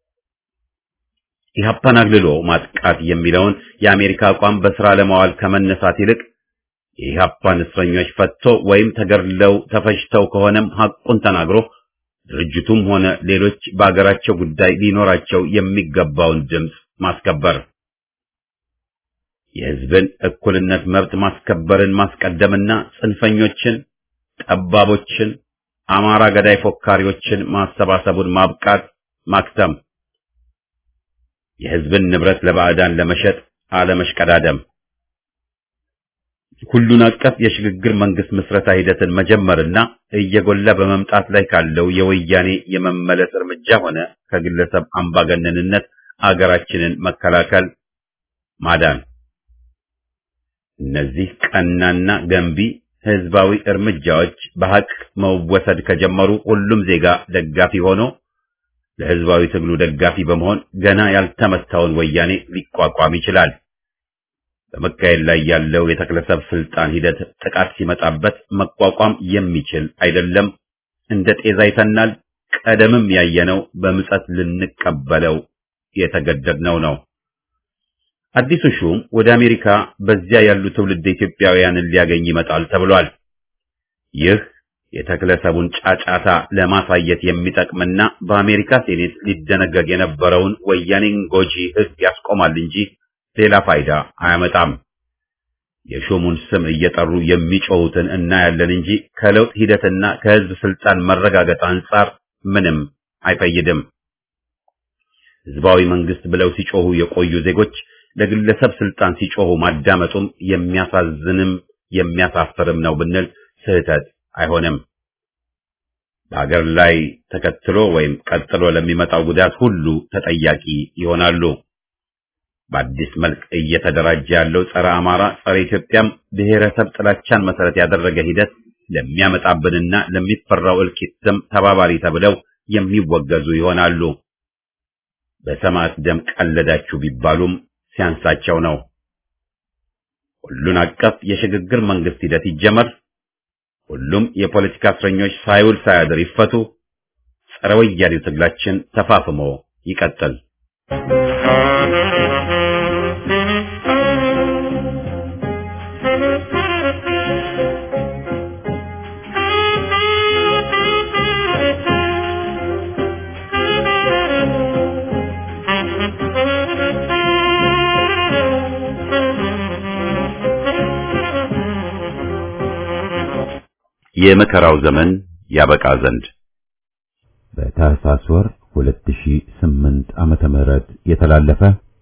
ኢህአፓን አግልሎ ማጥቃት የሚለውን የአሜሪካ አቋም በስራ ለማዋል ከመነሳት ይልቅ የኢህአፓን እስረኞች ፈቶ ወይም ተገድለው ተፈጅተው ከሆነም ሐቁን ተናግሮ ድርጅቱም ሆነ ሌሎች በአገራቸው ጉዳይ ሊኖራቸው የሚገባውን ድምፅ ማስከበር የህዝብን እኩልነት መብት ማስከበርን ማስቀደምና ጽንፈኞችን፣ ጠባቦችን፣ አማራ ገዳይ ፎካሪዎችን ማሰባሰቡን ማብቃት ማክተም፣ የህዝብን ንብረት ለባዕዳን ለመሸጥ አለመሽቀዳደም፣ ሁሉን አቀፍ የሽግግር መንግስት ምስረታ ሂደትን መጀመርና እየጎላ በመምጣት ላይ ካለው የወያኔ የመመለስ እርምጃ ሆነ ከግለሰብ አምባገነንነት አገራችንን መከላከል ማዳን እነዚህ ቀናና ገንቢ ህዝባዊ እርምጃዎች በሐቅ መወሰድ ከጀመሩ ሁሉም ዜጋ ደጋፊ ሆኖ ለህዝባዊ ትግሉ ደጋፊ በመሆን ገና ያልተመታውን ወያኔ ሊቋቋም ይችላል። በመካሄድ ላይ ያለው የተክለሰብ ስልጣን ሂደት ጥቃት ሲመጣበት መቋቋም የሚችል አይደለም። እንደ ጤዛ ይተናል። ቀደምም ያየነው በምጸት ልንቀበለው የተገደድነው ነው። አዲሱ ሹም ወደ አሜሪካ በዚያ ያሉ ትውልድ ኢትዮጵያውያንን ሊያገኝ ይመጣል ተብሏል። ይህ የተክለሰቡን ጫጫታ ለማሳየት የሚጠቅምና በአሜሪካ ሴኔት ሊደነገግ የነበረውን ወያኔን ጎጂ ህግ ያስቆማል እንጂ ሌላ ፋይዳ አያመጣም። የሹሙን ስም እየጠሩ የሚጮሁትን እናያለን እንጂ ከለውጥ ሂደትና ከህዝብ ስልጣን መረጋገጥ አንጻር ምንም አይፈይድም። ህዝባዊ መንግስት ብለው ሲጮሁ የቆዩ ዜጎች ለግለሰብ ስልጣን ሲጮሁ ማዳመጡም የሚያሳዝንም የሚያሳፍርም ነው ብንል ስህተት አይሆንም። በሀገር ላይ ተከትሎ ወይም ቀጥሎ ለሚመጣው ጉዳት ሁሉ ተጠያቂ ይሆናሉ። በአዲስ መልክ እየተደራጀ ያለው ጸረ አማራ፣ ጸረ ኢትዮጵያም ብሔረሰብ ጥላቻን መሰረት ያደረገ ሂደት ለሚያመጣብንና ለሚፈራው እልቂትም ተባባሪ ተብለው የሚወገዙ ይሆናሉ። በሰማዕት ደም ቀለዳችሁ ቢባሉም ሲያንሳቸው ነው። ሁሉን አቀፍ የሽግግር መንግስት ሂደት ይጀመር። ሁሉም የፖለቲካ እስረኞች ሳይውል ሳያድር ይፈቱ። ጸረ ወያኔው ትግላችን ተፋፍሞ ይቀጥል። የመከራው ዘመን ያበቃ ዘንድ በታህሳስ ወር 2008 ዓመተ ምህረት የተላለፈ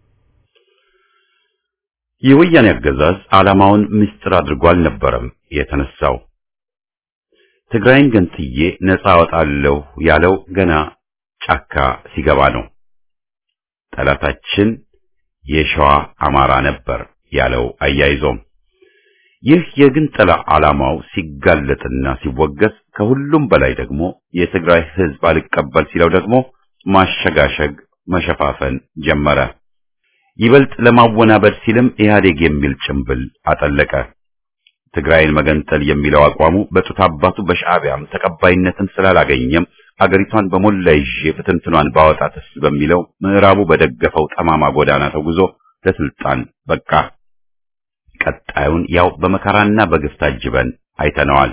የወያኔ አገዛዝ ዓላማውን ምስጢር አድርጎ አልነበረም የተነሳው። ትግራይን ገንጥዬ ነፃ አወጣለሁ ያለው ገና ጫካ ሲገባ ነው። ጠላታችን የሸዋ አማራ ነበር ያለው አያይዞም ይህ የግንጠላ ዓላማው ሲጋለጥና ሲወገዝ ከሁሉም በላይ ደግሞ የትግራይ ሕዝብ አልቀበል ሲለው ደግሞ ማሸጋሸግ መሸፋፈን ጀመረ። ይበልጥ ለማወናበድ ሲልም ኢህአዴግ የሚል ጭምብል አጠለቀ። ትግራይን መገንጠል የሚለው አቋሙ በጡት አባቱ በሻዕቢያም ተቀባይነትን ስላላገኘም አገሪቷን በሞላ ይዤ ብትንትኗን ባወጣትስ በሚለው ምዕራቡ በደገፈው ጠማማ ጎዳና ተጉዞ ለስልጣን በቃ። ቀጣዩን ያው በመከራና በግፍ ታጅበን አይተነዋል።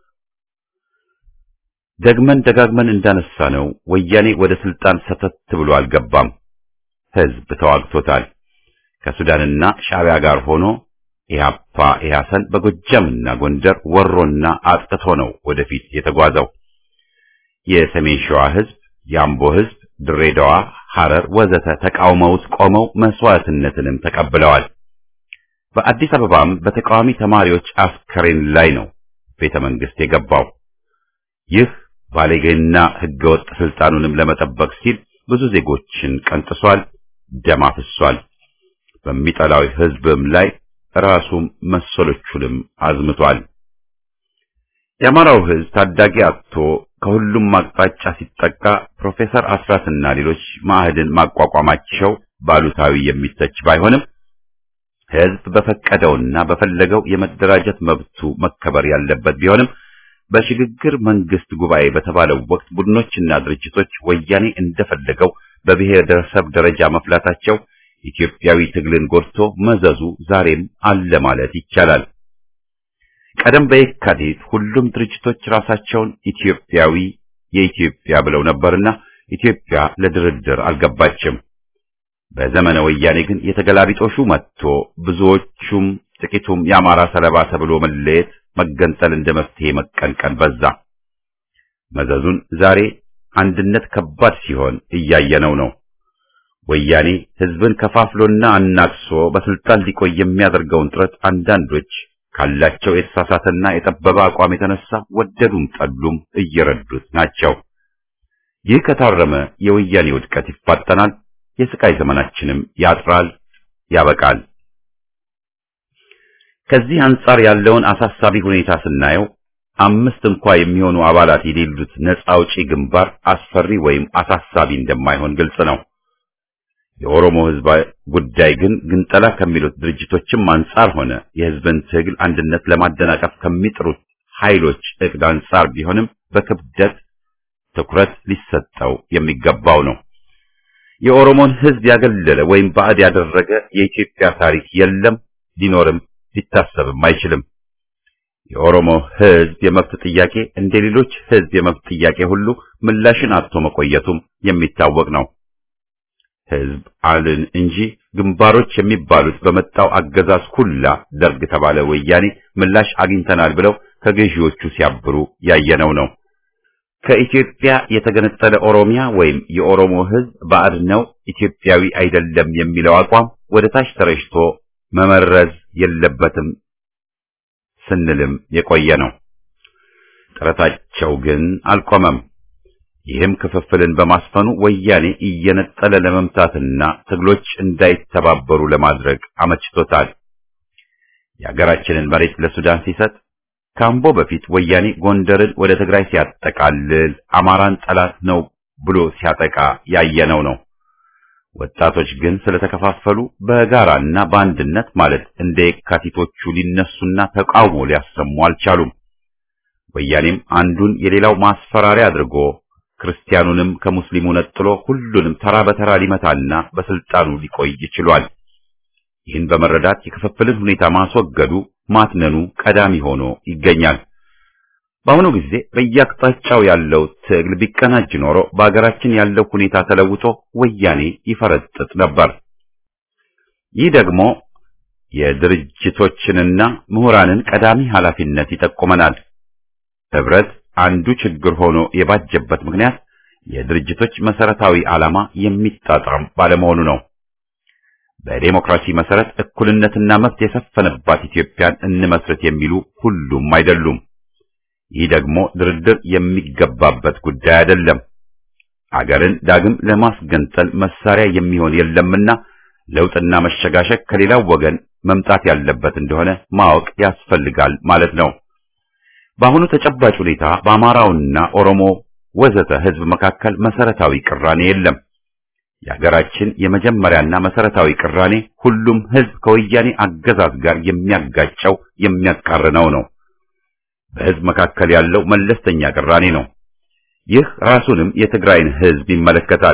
ደግመን ደጋግመን እንዳነሳ ነው ወያኔ ወደ ስልጣን ሰተት ብሎ አልገባም። ህዝብ ተዋግቶታል። ከሱዳንና ሻዕቢያ ጋር ሆኖ ኢህአፓ ኢህአሰን በጎጃምና ጎንደር ወሮና አጥቅቶ ነው ወደፊት የተጓዘው። የሰሜን ሸዋ ህዝብ፣ የአምቦ ህዝብ፣ ድሬዳዋ፣ ሐረር ወዘተ ተቃውመውት ቆመው መስዋዕትነትንም ተቀብለዋል። በአዲስ አበባም በተቃዋሚ ተማሪዎች አስከሬን ላይ ነው ቤተ መንግስት የገባው። ይህ ባለጌና ህገወጥ ስልጣኑንም ለመጠበቅ ሲል ብዙ ዜጎችን ቀንጥሷል፣ ደም አፍሷል። በሚጠላው ህዝብም ላይ ራሱም መሰሎቹንም አዝምቷል። የአማራው ህዝብ ታዳጊ አጥቶ ከሁሉም አቅጣጫ ሲጠቃ ፕሮፌሰር አስራትና ሌሎች ማዕድን ማቋቋማቸው ባሉታዊ የሚተች ባይሆንም ህዝብ በፈቀደውና በፈለገው የመደራጀት መብቱ መከበር ያለበት ቢሆንም በሽግግር መንግስት ጉባኤ በተባለው ወቅት ቡድኖችና ድርጅቶች ወያኔ እንደፈለገው በብሔረሰብ ደረጃ መፍላታቸው ኢትዮጵያዊ ትግልን ጎድቶ መዘዙ ዛሬም አለ ማለት ይቻላል። ቀደም በየካቲት ሁሉም ድርጅቶች ራሳቸውን ኢትዮጵያዊ የኢትዮጵያ ብለው ነበርና ኢትዮጵያ ለድርድር አልገባችም። በዘመነ ወያኔ ግን የተገላቢጦሹ መጥቶ ብዙዎቹም ጥቂቱም የአማራ ሰለባ ተብሎ መለየት፣ መገንጠል እንደ መፍትሄ መቀንቀን በዛ። መዘዙን ዛሬ አንድነት ከባድ ሲሆን እያየነው ነው። ወያኔ ህዝብን ከፋፍሎና አናክሶ በስልጣን ሊቆይ የሚያደርገውን ጥረት አንዳንዶች ካላቸው የተሳሳተና የጠበበ አቋም የተነሳ ወደዱም ጠሉም እየረዱት ናቸው። ይህ ከታረመ የወያኔ ውድቀት ይፋጠናል፣ የስቃይ ዘመናችንም ያጥራል፣ ያበቃል። ከዚህ አንጻር ያለውን አሳሳቢ ሁኔታ ስናየው አምስት እንኳ የሚሆኑ አባላት የሌሉት ነፃ አውጪ ግንባር አስፈሪ ወይም አሳሳቢ እንደማይሆን ግልጽ ነው። የኦሮሞ ህዝብ ጉዳይ ግን ግንጠላ ከሚሉት ድርጅቶችም አንጻር ሆነ የህዝብን ትግል አንድነት ለማደናቀፍ ከሚጥሩት ኃይሎች እቅድ አንጻር ቢሆንም በክብደት ትኩረት ሊሰጠው የሚገባው ነው። የኦሮሞን ህዝብ ያገለለ ወይም ባዕድ ያደረገ የኢትዮጵያ ታሪክ የለም፣ ሊኖርም ሊታሰብም አይችልም። የኦሮሞ ህዝብ የመብት ጥያቄ እንደ ሌሎች ህዝብ የመብት ጥያቄ ሁሉ ምላሽን አጥቶ መቆየቱም የሚታወቅ ነው። ህዝብ አልን እንጂ ግንባሮች የሚባሉት በመጣው አገዛዝ ሁላ ደርግ ተባለ ወያኔ ምላሽ አግኝተናል ብለው ከገዢዎቹ ሲያብሩ ያየነው ነው። ከኢትዮጵያ የተገነጠለ ኦሮሚያ ወይም የኦሮሞ ህዝብ ባዕድ ነው፣ ኢትዮጵያዊ አይደለም የሚለው አቋም ወደ ታች ተረጭቶ መመረዝ የለበትም ስንልም የቆየ ነው። ጥረታቸው ግን አልቆመም። ይህም ክፍፍልን በማስፈኑ ወያኔ እየነጠለ ለመምታትና ትግሎች እንዳይተባበሩ ለማድረግ አመችቶታል። የሀገራችንን መሬት ለሱዳን ሲሰጥ ካምቦ በፊት ወያኔ ጎንደርን ወደ ትግራይ ሲያጠቃልል አማራን ጠላት ነው ብሎ ሲያጠቃ ያየነው ነው። ወጣቶች ግን ስለተከፋፈሉ በጋራና በአንድነት ማለት እንደ የካቲቶቹ ሊነሱና ተቃውሞ ሊያሰሙ አልቻሉም። ወያኔም አንዱን የሌላው ማስፈራሪያ አድርጎ ክርስቲያኑንም ከሙስሊሙ ነጥሎ ሁሉንም ተራ በተራ ሊመታና በስልጣኑ ሊቆይ ችሏል። ይህን በመረዳት የክፍፍልን ሁኔታ ማስወገዱ ማትነኑ ቀዳሚ ሆኖ ይገኛል። በአሁኑ ጊዜ በየአቅጣጫው ያለው ትግል ቢቀናጅ ኖሮ በአገራችን ያለው ሁኔታ ተለውጦ ወያኔ ይፈረጥጥ ነበር። ይህ ደግሞ የድርጅቶችንና ምሁራንን ቀዳሚ ኃላፊነት ይጠቁመናል። ህብረት አንዱ ችግር ሆኖ የባጀበት ምክንያት የድርጅቶች መሰረታዊ ዓላማ የሚጣጣም ባለመሆኑ ነው። በዴሞክራሲ መሰረት እኩልነትና መብት የሰፈነባት ኢትዮጵያን እንመስረት የሚሉ ሁሉም አይደሉም። ይህ ደግሞ ድርድር የሚገባበት ጉዳይ አይደለም። አገርን ዳግም ለማስገንጠል መሳሪያ የሚሆን የለምና ለውጥና መሸጋሸግ ከሌላው ወገን መምጣት ያለበት እንደሆነ ማወቅ ያስፈልጋል ማለት ነው። በአሁኑ ተጨባጭ ሁኔታ በአማራውና ኦሮሞ ወዘተ ህዝብ መካከል መሰረታዊ ቅራኔ የለም። የሀገራችን የመጀመሪያና መሰረታዊ ቅራኔ ሁሉም ህዝብ ከወያኔ አገዛዝ ጋር የሚያጋጨው የሚያቃርነው ነው። በህዝብ መካከል ያለው መለስተኛ ቅራኔ ነው። ይህ ራሱንም የትግራይን ህዝብ ይመለከታል።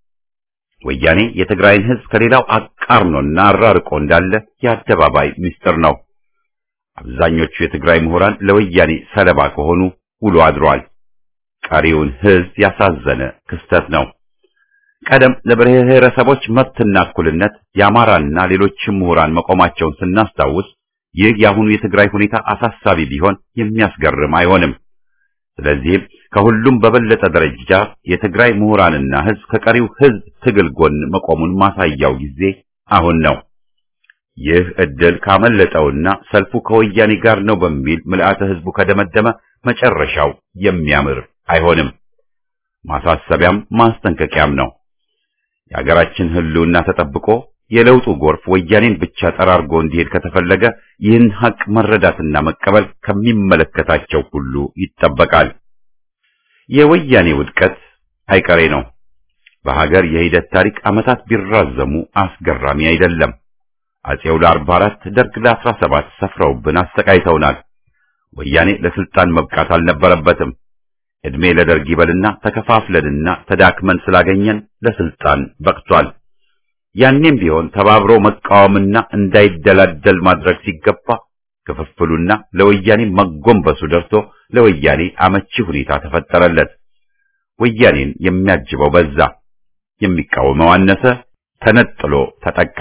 ወያኔ የትግራይን ህዝብ ከሌላው አቃርኖና አራርቆ እንዳለ የአደባባይ ምስጢር ነው። አብዛኞቹ የትግራይ ምሁራን ለወያኔ ሰለባ ከሆኑ ውሎ አድሯል። ቀሪውን ህዝብ ያሳዘነ ክስተት ነው። ቀደም ለብሔረሰቦች መብትና እኩልነት የአማራና ሌሎችም ምሁራን መቆማቸውን ስናስታውስ ይህ የአሁኑ የትግራይ ሁኔታ አሳሳቢ ቢሆን የሚያስገርም አይሆንም። ስለዚህም ከሁሉም በበለጠ ደረጃ የትግራይ ምሁራንና ህዝብ ከቀሪው ህዝብ ትግል ጎን መቆሙን ማሳያው ጊዜ አሁን ነው። ይህ እድል ካመለጠውና ሰልፉ ከወያኔ ጋር ነው በሚል ምልአተ ህዝቡ ከደመደመ መጨረሻው የሚያምር አይሆንም። ማሳሰቢያም ማስጠንቀቂያም ነው። የሀገራችን ህልውና ተጠብቆ የለውጡ ጎርፍ ወያኔን ብቻ ጠራርጎ እንዲሄድ ከተፈለገ ይህን ሀቅ መረዳትና መቀበል ከሚመለከታቸው ሁሉ ይጠበቃል። የወያኔ ውድቀት አይቀሬ ነው። በሀገር የሂደት ታሪክ ዓመታት ቢራዘሙ አስገራሚ አይደለም። አጼው ለአርባ አራት ደርግ ለአስራ ሰባት ሰፍረውብን አሰቃይተውናል። ወያኔ ለስልጣን መብቃት አልነበረበትም። እድሜ ለደርግ ይበልና ተከፋፍለንና ተዳክመን ስላገኘን ለስልጣን በቅቷል። ያኔም ቢሆን ተባብሮ መቃወምና እንዳይደላደል ማድረግ ሲገባ ክፍፍሉና ለወያኔ መጎንበሱ ደርሶ ለወያኔ አመቺ ሁኔታ ተፈጠረለት። ወያኔን የሚያጅበው በዛ፣ የሚቃወመው አነሰ፣ ተነጥሎ ተጠቃ።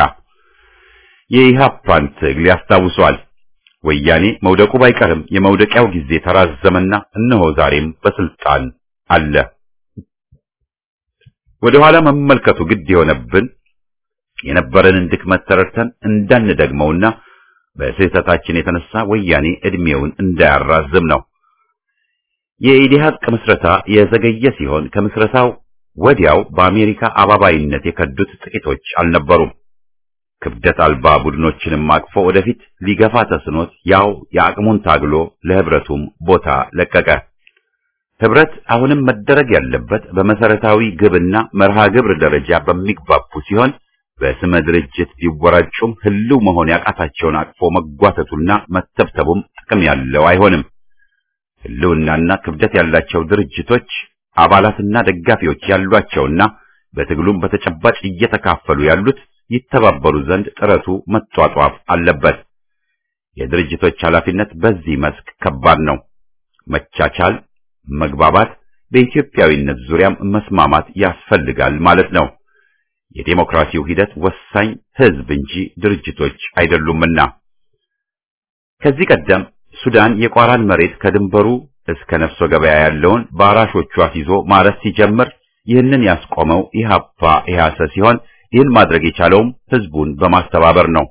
የኢሃፓን ትግል ያስታውሷል። ወያኔ መውደቁ ባይቀርም የመውደቂያው ጊዜ ተራዘመና እነሆ ዛሬም በስልጣን አለ። ወደ ኋላ መመልከቱ ግድ የሆነብን የነበረንን ድክመት ተረድተን እንዳንደግመውና በስህተታችን የተነሳ ወያኔ እድሜውን እንዳያራዝም ነው። የኢዲሃቅ ምስረታ የዘገየ ሲሆን ከምስረታው ወዲያው በአሜሪካ አባባይነት የከዱት ጥቂቶች አልነበሩም። ክብደት አልባ ቡድኖችንም አቅፎ ወደፊት ሊገፋ ተስኖት ያው የአቅሙን ታግሎ ለህብረቱም ቦታ ለቀቀ። ህብረት አሁንም መደረግ ያለበት በመሰረታዊ ግብና መርሃ ግብር ደረጃ በሚግባቡ ሲሆን በስመ ድርጅት ቢወራጩም ህልው መሆን ያቃታቸውን አቅፎ መጓተቱና መተብተቡም ጥቅም ያለው አይሆንም። ህልውናና ክብደት ያላቸው ድርጅቶች አባላትና ደጋፊዎች ያሏቸውና በትግሉም በተጨባጭ እየተካፈሉ ያሉት ይተባበሩ ዘንድ ጥረቱ መጧጧፍ አለበት። የድርጅቶች ኃላፊነት በዚህ መስክ ከባድ ነው። መቻቻል፣ መግባባት፣ በኢትዮጵያዊነት ዙሪያም መስማማት ያስፈልጋል ማለት ነው። የዴሞክራሲው ሂደት ወሳኝ ህዝብ እንጂ ድርጅቶች አይደሉምና። ከዚህ ቀደም ሱዳን የቋራን መሬት ከድንበሩ እስከ ነፍሶ ገበያ ያለውን በአራሾቹ አስይዞ ማረስ ሲጀምር ይህንን ያስቆመው ኢህአፓ ኢህአሰ ሲሆን ይህን ማድረግ የቻለውም ህዝቡን በማስተባበር ነው።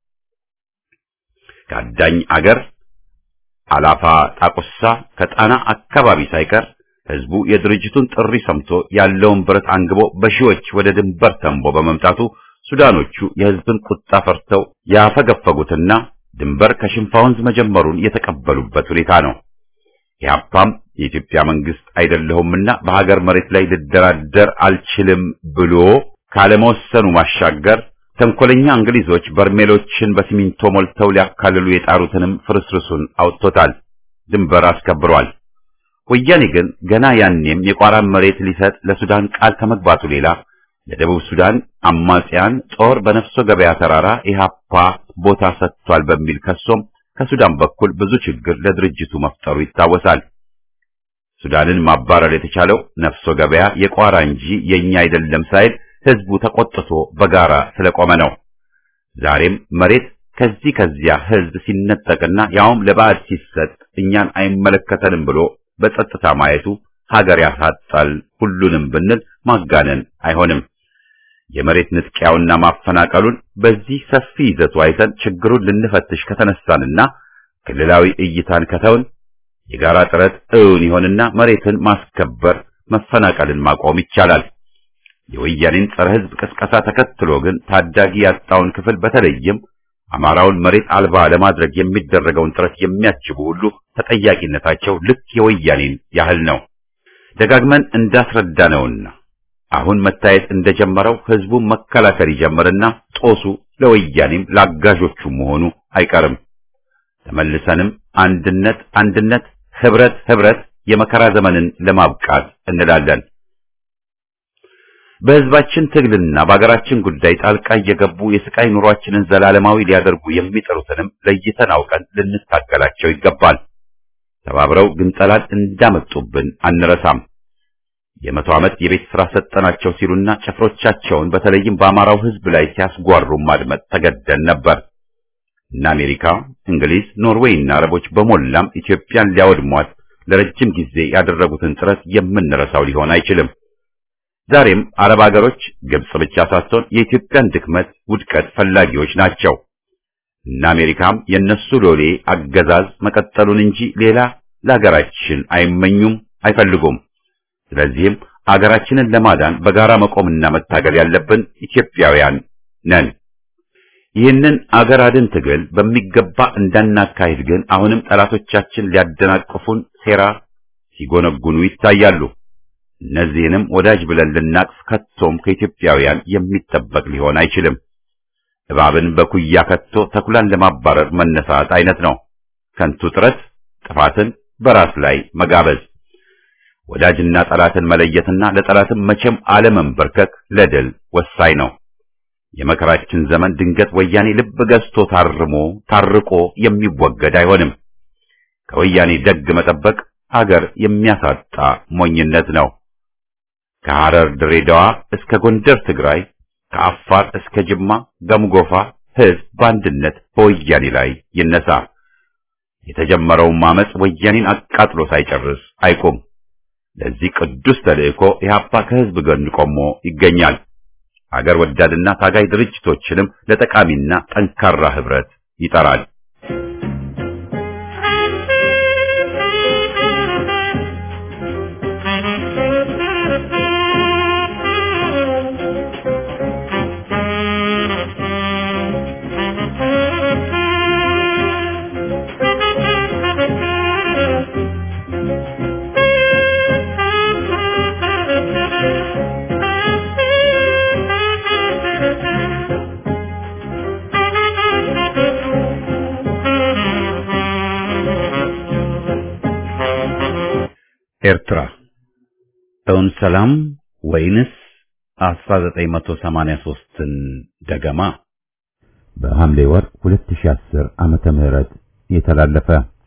ከአዳኝ አገር አላፋ ጣቁሳ ከጣና አካባቢ ሳይቀር ህዝቡ የድርጅቱን ጥሪ ሰምቶ ያለውን ብረት አንግቦ በሺዎች ወደ ድንበር ተንቦ በመምጣቱ ሱዳኖቹ የህዝብን ቁጣ ፈርተው ያፈገፈጉትና ድንበር ከሽንፋ ወንዝ መጀመሩን የተቀበሉበት ሁኔታ ነው። ኢህአፓም የኢትዮጵያ መንግስት አይደለሁምና በሀገር መሬት ላይ ልደራደር አልችልም ብሎ ካለመወሰኑ ማሻገር ተንኮለኛ እንግሊዞች በርሜሎችን በሲሚንቶ ሞልተው ሊያካልሉ የጣሩትንም ፍርስርሱን አውጥቶታል፣ ድንበር አስከብሯል። ወያኔ ግን ገና ያኔም የቋራን መሬት ሊሰጥ ለሱዳን ቃል ከመግባቱ ሌላ ለደቡብ ሱዳን አማጽያን ጦር በነፍሶ ገበያ ተራራ ኢህአፓ ቦታ ሰጥቷል በሚል ከሶም ከሱዳን በኩል ብዙ ችግር ለድርጅቱ መፍጠሩ ይታወሳል። ሱዳንን ማባረር የተቻለው ነፍሶ ገበያ የቋራ እንጂ የኛ አይደለም ሳይል ህዝቡ ተቆጥቶ በጋራ ስለቆመ ነው። ዛሬም መሬት ከዚህ ከዚያ ህዝብ ሲነጠቅና ያውም ለባዕድ ሲሰጥ እኛን አይመለከተንም ብሎ በጸጥታ ማየቱ ሀገር ያሳጣል ሁሉንም ብንል ማጋነን አይሆንም። የመሬት ንጥቂያውና ማፈናቀሉን በዚህ ሰፊ ይዘቱ አይተን ችግሩን ልንፈትሽ ከተነሳንና ክልላዊ እይታን ከተውን የጋራ ጥረት እውን ይሆንና መሬትን ማስከበር መፈናቀልን ማቆም ይቻላል። የወያኔን ጸረ ሕዝብ ቅስቀሳ ተከትሎ ግን ታዳጊ ያጣውን ክፍል በተለይም አማራውን መሬት አልባ ለማድረግ የሚደረገውን ጥረት የሚያጅቡ ሁሉ ተጠያቂነታቸው ልክ የወያኔን ያህል ነው። ደጋግመን እንዳስረዳነውና አሁን መታየት እንደጀመረው ሕዝቡን መከላከል ይጀምርና ጦሱ ለወያኔም ለአጋዦቹ መሆኑ አይቀርም። ተመልሰንም አንድነት አንድነት፣ ህብረት ህብረት የመከራ ዘመንን ለማብቃት እንላለን። በህዝባችን ትግልና በአገራችን ጉዳይ ጣልቃ እየገቡ የስቃይ ኑሯችንን ዘላለማዊ ሊያደርጉ የሚጠሩትንም ለይተን አውቀን ልንታገላቸው ይገባል። ተባብረው ግንጠላን እንዳመጡብን አንረሳም። የመቶ ዓመት የቤት ሥራ ሰጠናቸው ሲሉና ጭፍሮቻቸውን በተለይም በአማራው ህዝብ ላይ ሲያስጓሩ ማድመጥ ተገደን ነበር። እነ አሜሪካ፣ እንግሊዝ፣ ኖርዌይ እና አረቦች በሞላም ኢትዮጵያን ሊያወድሟት ለረጅም ጊዜ ያደረጉትን ጥረት የምንረሳው ሊሆን አይችልም። ዛሬም አረብ ሀገሮች ግብጽ ብቻ ሳትሆን የኢትዮጵያን ድክመት፣ ውድቀት ፈላጊዎች ናቸው። እነ አሜሪካም የነሱ ሎሌ አገዛዝ መቀጠሉን እንጂ ሌላ ለሀገራችን አይመኙም፣ አይፈልጉም። ስለዚህም አገራችንን ለማዳን በጋራ መቆምና መታገል ያለብን ኢትዮጵያውያን ነን። ይህንን አገር አድን ትግል በሚገባ እንዳናካሂድ ግን አሁንም ጠላቶቻችን ሊያደናቅፉን ሴራ ሲጎነጉኑ ይታያሉ። እነዚህንም ወዳጅ ብለን ልናቅፍ ከቶም ከኢትዮጵያውያን የሚጠበቅ ሊሆን አይችልም። እባብን በኩያ ከቶ ተኩላን ለማባረር መነሳት አይነት ነው። ከንቱ ጥረት ጥፋትን በራስ ላይ መጋበዝ፣ ወዳጅና ጠላትን መለየትና ለጠላትም መቼም አለመንበርከክ ለድል ወሳኝ ነው። የመከራችን ዘመን ድንገት ወያኔ ልብ ገዝቶ ታርሞ ታርቆ የሚወገድ አይሆንም። ከወያኔ ደግ መጠበቅ አገር የሚያሳጣ ሞኝነት ነው። ከሐረር ድሬዳዋ እስከ ጎንደር ትግራይ፣ ከአፋር እስከ ጅማ ገምጎፋ ሕዝብ በአንድነት በወያኔ ላይ ይነሳ። የተጀመረውን ማመጽ ወያኔን አቃጥሎ ሳይጨርስ አይቆም። ለዚህ ቅዱስ ተልእኮ ኢህአፓ ከሕዝብ ጎን ቆሞ ይገኛል። አገር ወዳድና ታጋይ ድርጅቶችንም ለጠቃሚና ጠንካራ ህብረት ይጠራል። ኤርትራ እውን ሰላም ወይንስ 1983ን ደገማ? በሐምሌ ወር 2010 ዓመተ ምህረት የተላለፈ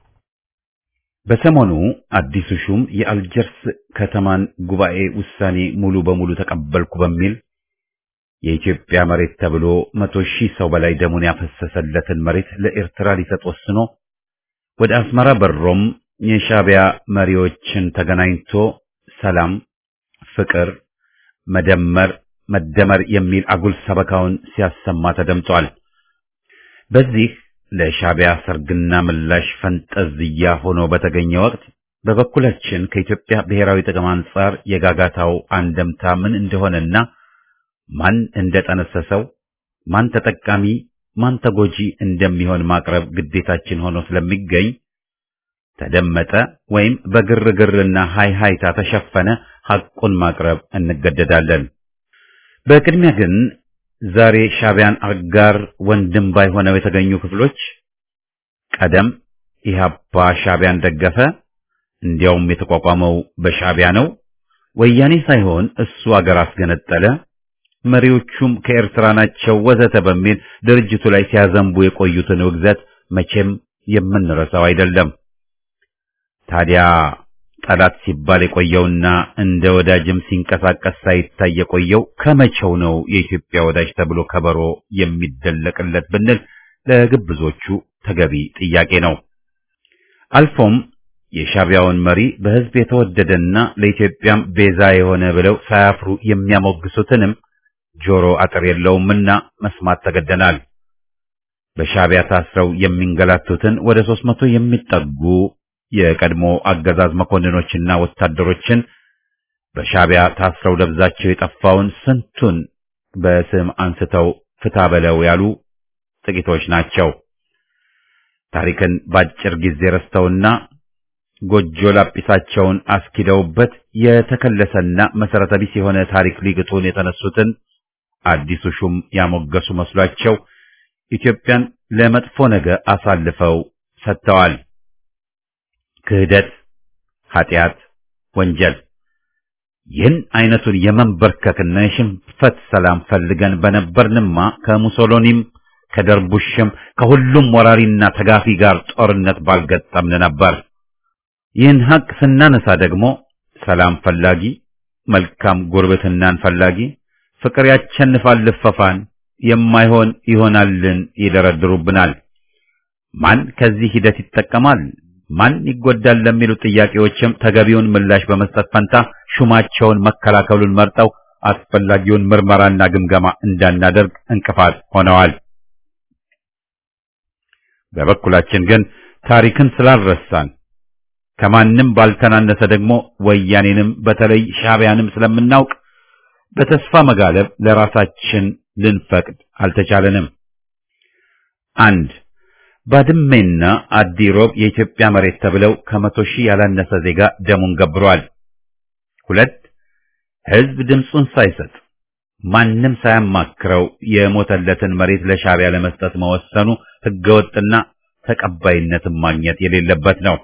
በሰሞኑ አዲሱ ሹም የአልጀርስ ከተማን ጉባኤ ውሳኔ ሙሉ በሙሉ ተቀበልኩ በሚል የኢትዮጵያ መሬት ተብሎ መቶ ሺህ ሰው በላይ ደሙን ያፈሰሰለትን መሬት ለኤርትራ ሊሰጥ ወስኖ ወደ አስመራ በሮም የሻዕቢያ መሪዎችን ተገናኝቶ ሰላም፣ ፍቅር፣ መደመር፣ መደመር የሚል አጉል ሰበካውን ሲያሰማ ተደምጧል። በዚህ ለሻዕቢያ ሰርግና ምላሽ ፈንጠዝያ ሆኖ በተገኘ ወቅት በበኩላችን ከኢትዮጵያ ብሔራዊ ጥቅም አንጻር የጋጋታው አንደምታ ምን እንደሆነና ማን እንደጠነሰሰው ማን ተጠቃሚ ማን ተጎጂ እንደሚሆን ማቅረብ ግዴታችን ሆኖ ስለሚገኝ ተደመጠ ወይም በግርግርና ሃይሃይታ ተሸፈነ ሐቁን ማቅረብ እንገደዳለን። በቅድሚያ ግን ዛሬ ሻዕቢያን አጋር ወንድም ባይሆነው የተገኙ ክፍሎች ቀደም ኢህአፓ ሻዕቢያን ደገፈ፣ እንዲያውም የተቋቋመው በሻዕቢያ ነው፣ ወያኔ ሳይሆን እሱ አገር አስገነጠለ፣ መሪዎቹም ከኤርትራ ናቸው ወዘተ በሚል ድርጅቱ ላይ ሲያዘንቡ የቆዩትን ውግዘት መቼም የምንረሳው አይደለም። ታዲያ ጠላት ሲባል የቆየውና እንደ ወዳጅም ሲንቀሳቀስ ሳይታይ የቆየው ከመቼው ነው የኢትዮጵያ ወዳጅ ተብሎ ከበሮ የሚደለቅለት ብንል ለግብዞቹ ተገቢ ጥያቄ ነው። አልፎም የሻቢያውን መሪ በሕዝብ የተወደደና ለኢትዮጵያም ቤዛ የሆነ ብለው ሳያፍሩ የሚያሞግሱትንም ጆሮ አጥር የለውምና መስማት ተገደናል። በሻቢያ ታስረው የሚንገላቱትን ወደ ሦስት መቶ የሚጠጉ የቀድሞ አገዛዝ መኮንኖችና ወታደሮችን በሻቢያ ታስረው ደብዛቸው የጠፋውን ስንቱን በስም አንስተው ፍታ በለው ያሉ ጥቂቶች ናቸው። ታሪክን ባጭር ጊዜ ረስተውና ጎጆ ላጲሳቸውን አስኪደውበት የተከለሰና መሰረተ ቢስ የሆነ ታሪክ ሊግጡን የተነሱትን አዲሱ ሹም ያሞገሱ መስሏቸው ኢትዮጵያን ለመጥፎ ነገር አሳልፈው ሰጥተዋል። ክህደት፣ ኃጢአት፣ ወንጀል ይህን አይነቱን የመንበርከክና የሽንፈት ሰላም ፈልገን በነበርንማ ከሙሶሎኒም ከደርቡሽም ከሁሉም ወራሪና ተጋፊ ጋር ጦርነት ባልገጠምን ነበር። ይህን ሀቅ ስናነሳ ደግሞ ሰላም ፈላጊ፣ መልካም ጉርብትናን ፈላጊ፣ ፍቅር ያቸንፋል ልፈፋን፣ የማይሆን ይሆናልን ይደረድሩብናል። ማን ከዚህ ሂደት ይጠቀማል፣ ማን ይጎዳል ለሚሉ ጥያቄዎችም ተገቢውን ምላሽ በመስጠት ፈንታ ሹማቸውን መከላከሉን መርጠው አስፈላጊውን ምርመራና ግምገማ እንዳናደርግ እንቅፋት ሆነዋል። በበኩላችን ግን ታሪክን ስላልረሳን ከማንም ባልተናነሰ ደግሞ ወያኔንም በተለይ ሻቢያንም ስለምናውቅ በተስፋ መጋለብ ለራሳችን ልንፈቅድ አልተቻለንም። አንድ ባድሜና አዲሮብ የኢትዮጵያ መሬት ተብለው ከመቶ ሺህ ያላነሰ ዜጋ ደሙን ገብሯል። ሁለት ሕዝብ ድምፁን ሳይሰጥ ማንም ሳያማክረው የሞተለትን መሬት ለሻቢያ ለመስጠት መወሰኑ ሕገወጥና ተቀባይነትን ማግኘት የሌለበት ነው።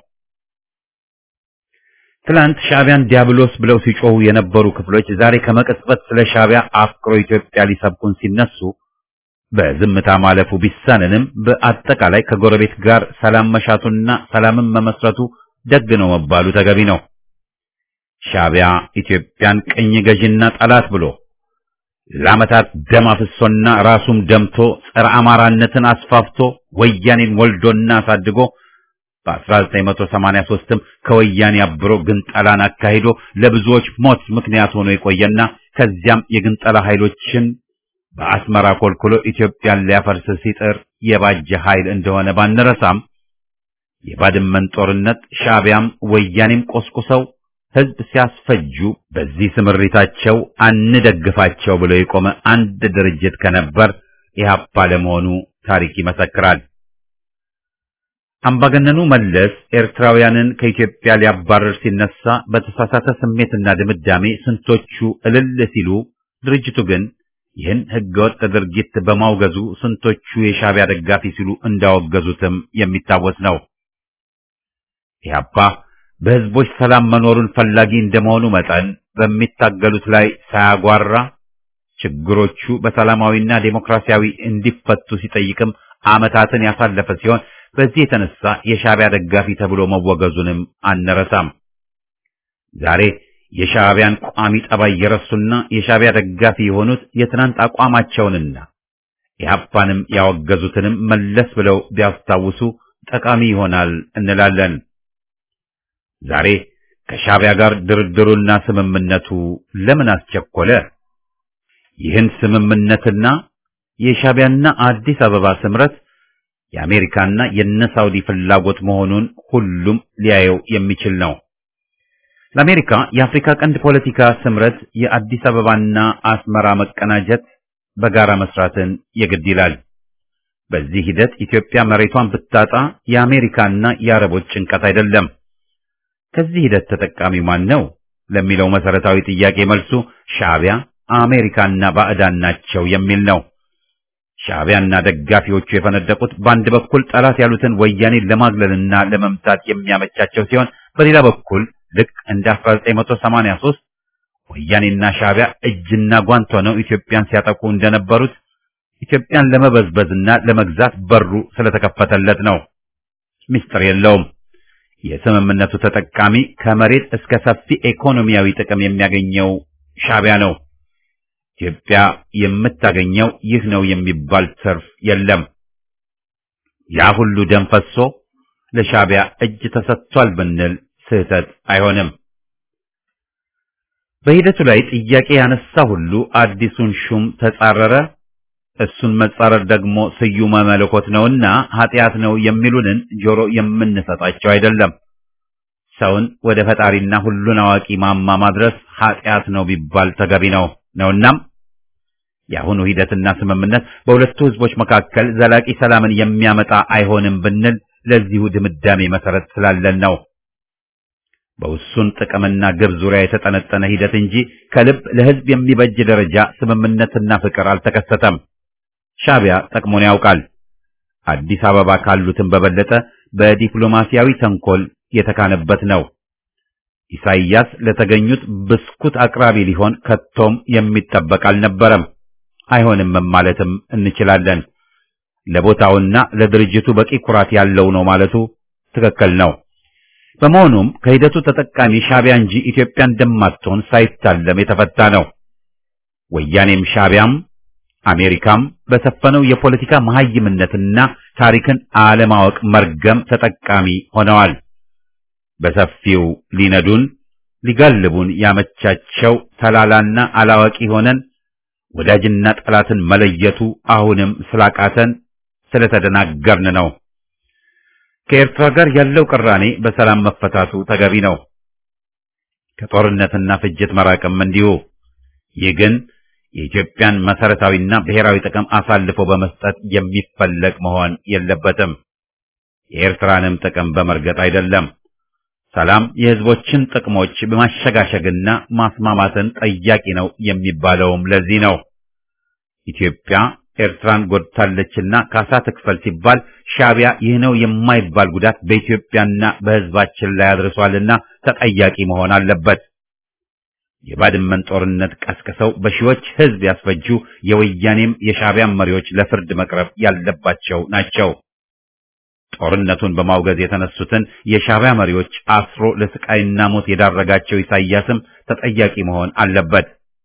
ትላንት ሻቢያን ዲያብሎስ ብለው ሲጮሁ የነበሩ ክፍሎች ዛሬ ከመቀጽበት ስለ ሻቢያ አፍቅሮ ኢትዮጵያ ሊሰብኩን ሲነሱ በዝምታ ማለፉ ቢሳንንም በአጠቃላይ ከጎረቤት ጋር ሰላም መሻቱና ሰላምን መመስረቱ ደግ ነው መባሉ ተገቢ ነው። ሻቢያ ኢትዮጵያን ቅኝ ገዥና ጠላት ብሎ ለዓመታት ደም አፍሶና ራሱም ደምቶ ጸረ አማራነትን አስፋፍቶ ወያኔን ወልዶና አሳድጎ በ1983ም ከወያኔ አብሮ ግንጠላን አካሂዶ ለብዙዎች ሞት ምክንያት ሆኖ የቆየና ከዚያም የግንጠላ ኃይሎችን በአስመራ ኮልኩሎ ኢትዮጵያን ሊያፈርስ ሲጥር የባጀ ኃይል እንደሆነ ባንረሳም የባድመን ጦርነት ሻቢያም ወያኔም ቆስቁሰው ሕዝብ ሲያስፈጁ በዚህ ስምሪታቸው አንደግፋቸው ብሎ የቆመ አንድ ድርጅት ከነበር ኢህአፓ ለመሆኑ ታሪክ ይመሰክራል። አምባገነኑ መለስ ኤርትራውያንን ከኢትዮጵያ ሊያባረር ሲነሳ በተሳሳተ ስሜትና ድምዳሜ ስንቶቹ እልል ሲሉ፣ ድርጅቱ ግን ይህን ህገወጥ ድርጊት በማውገዙ ስንቶቹ የሻቢያ ደጋፊ ሲሉ እንዳወገዙትም የሚታወስ ነው። ኢህአፓ በህዝቦች ሰላም መኖሩን ፈላጊ እንደመሆኑ መጠን በሚታገሉት ላይ ሳያጓራ ችግሮቹ በሰላማዊና ዴሞክራሲያዊ እንዲፈቱ ሲጠይቅም ዓመታትን ያሳለፈ ሲሆን በዚህ የተነሳ የሻቢያ ደጋፊ ተብሎ መወገዙንም አንረሳም። ዛሬ የሻቢያን ቋሚ ጠባይ የረሱና የሻቢያ ደጋፊ የሆኑት የትናንት አቋማቸውንና ኢህአፓንም ያወገዙትንም መለስ ብለው ቢያስታውሱ ጠቃሚ ይሆናል እንላለን። ዛሬ ከሻቢያ ጋር ድርድሩና ስምምነቱ ለምን አስቸኮለ? ይህን ስምምነትና የሻቢያና አዲስ አበባ ስምረት የአሜሪካና የነ ሳውዲ ፍላጎት መሆኑን ሁሉም ሊያየው የሚችል ነው። ለአሜሪካ የአፍሪካ ቀንድ ፖለቲካ ስምረት የአዲስ አበባና አስመራ መቀናጀት በጋራ መስራትን የግድ ይላል። በዚህ ሂደት ኢትዮጵያ መሬቷን ብታጣ የአሜሪካና የአረቦች ጭንቀት አይደለም። ከዚህ ሂደት ተጠቃሚው ማን ነው ለሚለው መሰረታዊ ጥያቄ መልሱ ሻቢያ፣ አሜሪካና ባዕዳን ናቸው የሚል ነው። ሻቢያና ደጋፊዎቹ የፈነደቁት በአንድ በኩል ጠላት ያሉትን ወያኔን ለማግለልና ለመምታት የሚያመቻቸው ሲሆን በሌላ በኩል ልክ እንደ 1983 ወያኔና ሻቢያ እጅና ጓንት ሆነው ኢትዮጵያን ሲያጠቁ እንደነበሩት ኢትዮጵያን ለመበዝበዝና ለመግዛት በሩ ስለተከፈተለት ነው። ምስጢር የለውም። የስምምነቱ ተጠቃሚ ከመሬት እስከ ሰፊ ኢኮኖሚያዊ ጥቅም የሚያገኘው ሻቢያ ነው። ኢትዮጵያ የምታገኘው ይህ ነው የሚባል ትርፍ የለም። ያ ሁሉ ደም ፈሶ ለሻዕቢያ እጅ ተሰጥቷል ብንል ስህተት አይሆንም። በሂደቱ ላይ ጥያቄ ያነሳ ሁሉ አዲሱን ሹም ተጻረረ፣ እሱን መጻረር ደግሞ ስዩመ መለኮት ነውና ኃጢአት ነው የሚሉንን ጆሮ የምንሰጣቸው አይደለም። ሰውን ወደ ፈጣሪና ሁሉን አዋቂ ማማ ማድረስ ኃጢአት ነው ቢባል ተገቢ ነው ነውናም የአሁኑ ሂደትና ስምምነት በሁለቱ ህዝቦች መካከል ዘላቂ ሰላምን የሚያመጣ አይሆንም ብንል ለዚሁ ድምዳሜ መሰረት ስላለን ነው። በውሱን ጥቅምና ግብ ዙሪያ የተጠነጠነ ሂደት እንጂ ከልብ ለህዝብ የሚበጅ ደረጃ ስምምነትና ፍቅር አልተከሰተም። ሻዕቢያ ጠቅሞን ያውቃል። አዲስ አበባ ካሉትም በበለጠ በዲፕሎማሲያዊ ተንኮል የተካነበት ነው። ኢሳይያስ ለተገኙት ብስኩት አቅራቢ ሊሆን ከቶም የሚጠበቅ አልነበረም። አይሆንም ማለትም እንችላለን። ለቦታውና ለድርጅቱ በቂ ኩራት ያለው ነው ማለቱ ትክክል ነው። በመሆኑም ከሂደቱ ተጠቃሚ ሻዕቢያ እንጂ ኢትዮጵያ እንደማትሆን ሳይታለም የተፈታ ነው። ወያኔም ሻዕቢያም አሜሪካም በሰፈነው የፖለቲካ መሐይምነትና ታሪክን አለማወቅ መርገም ተጠቃሚ ሆነዋል። በሰፊው ሊነዱን ሊጋልቡን ያመቻቸው ተላላና አላዋቂ ሆነን ወዳጅና ጠላትን መለየቱ አሁንም ስላቃተን ስለተደናገርን ነው። ከኤርትራ ጋር ያለው ቅራኔ በሰላም መፈታቱ ተገቢ ነው። ከጦርነትና ፍጅት መራቅም እንዲሁ። ይህ ግን የኢትዮጵያን መሰረታዊና ብሔራዊ ጥቅም አሳልፎ በመስጠት የሚፈለግ መሆን የለበትም። የኤርትራንም ጥቅም በመርገጥ አይደለም። ሰላም የሕዝቦችን ጥቅሞች በማሸጋሸግና ማስማማትን ጠያቂ ነው የሚባለውም ለዚህ ነው። ኢትዮጵያ ኤርትራን ጎድታለችና ካሳ ትክፈል ሲባል ሻዕቢያ ይህ ነው የማይባል ጉዳት በኢትዮጵያና በሕዝባችን ላይ አድርሷልና ተጠያቂ መሆን አለበት። የባድመን ጦርነት ቀስቅሰው በሺዎች ሕዝብ ያስፈጁ የወያኔም የሻዕቢያም መሪዎች ለፍርድ መቅረብ ያለባቸው ናቸው። ጦርነቱን በማውገዝ የተነሱትን የሻዕቢያ መሪዎች አስሮ ለስቃይና ሞት የዳረጋቸው ኢሳይያስም ተጠያቂ መሆን አለበት።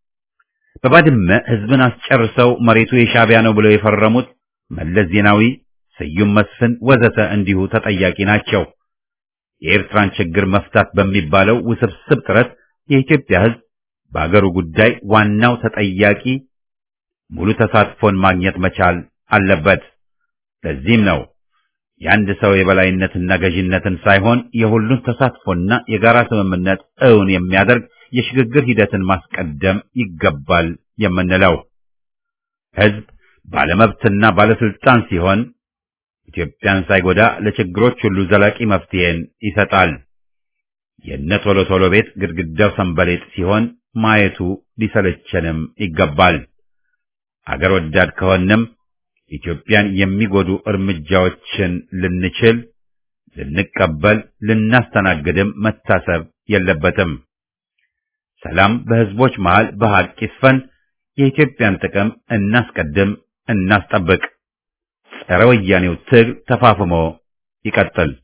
በባድመ ሕዝብን አስጨርሰው መሬቱ የሻዕቢያ ነው ብለው የፈረሙት መለስ ዜናዊ፣ ስዩም መስፍን ወዘተ እንዲሁ ተጠያቂ ናቸው። የኤርትራን ችግር መፍታት በሚባለው ውስብስብ ጥረት የኢትዮጵያ ሕዝብ በአገሩ ጉዳይ ዋናው ተጠያቂ ሙሉ ተሳትፎን ማግኘት መቻል አለበት። ለዚህም ነው የአንድ ሰው የበላይነትና ገዥነትን ሳይሆን የሁሉን ተሳትፎና የጋራ ስምምነት እውን የሚያደርግ የሽግግር ሂደትን ማስቀደም ይገባል የምንለው። ሕዝብ ባለመብትና ባለስልጣን ሲሆን ኢትዮጵያን ሳይጎዳ ለችግሮች ሁሉ ዘላቂ መፍትሄን ይሰጣል። የነ ቶሎ ቶሎ ቤት ግድግዳው ሰንበሌጥ ሲሆን ማየቱ ሊሰለቸንም ይገባል። አገር ወዳድ ከሆንም ኢትዮጵያን የሚጎዱ እርምጃዎችን ልንችል፣ ልንቀበል፣ ልናስተናግድም መታሰብ የለበትም። ሰላም በሕዝቦች መሃል በሐቅ ይስፈን። የኢትዮጵያን ጥቅም እናስቀድም፣ እናስጠብቅ። ጸረ ወያኔው ትግል ተፋፍሞ ይቀጥል።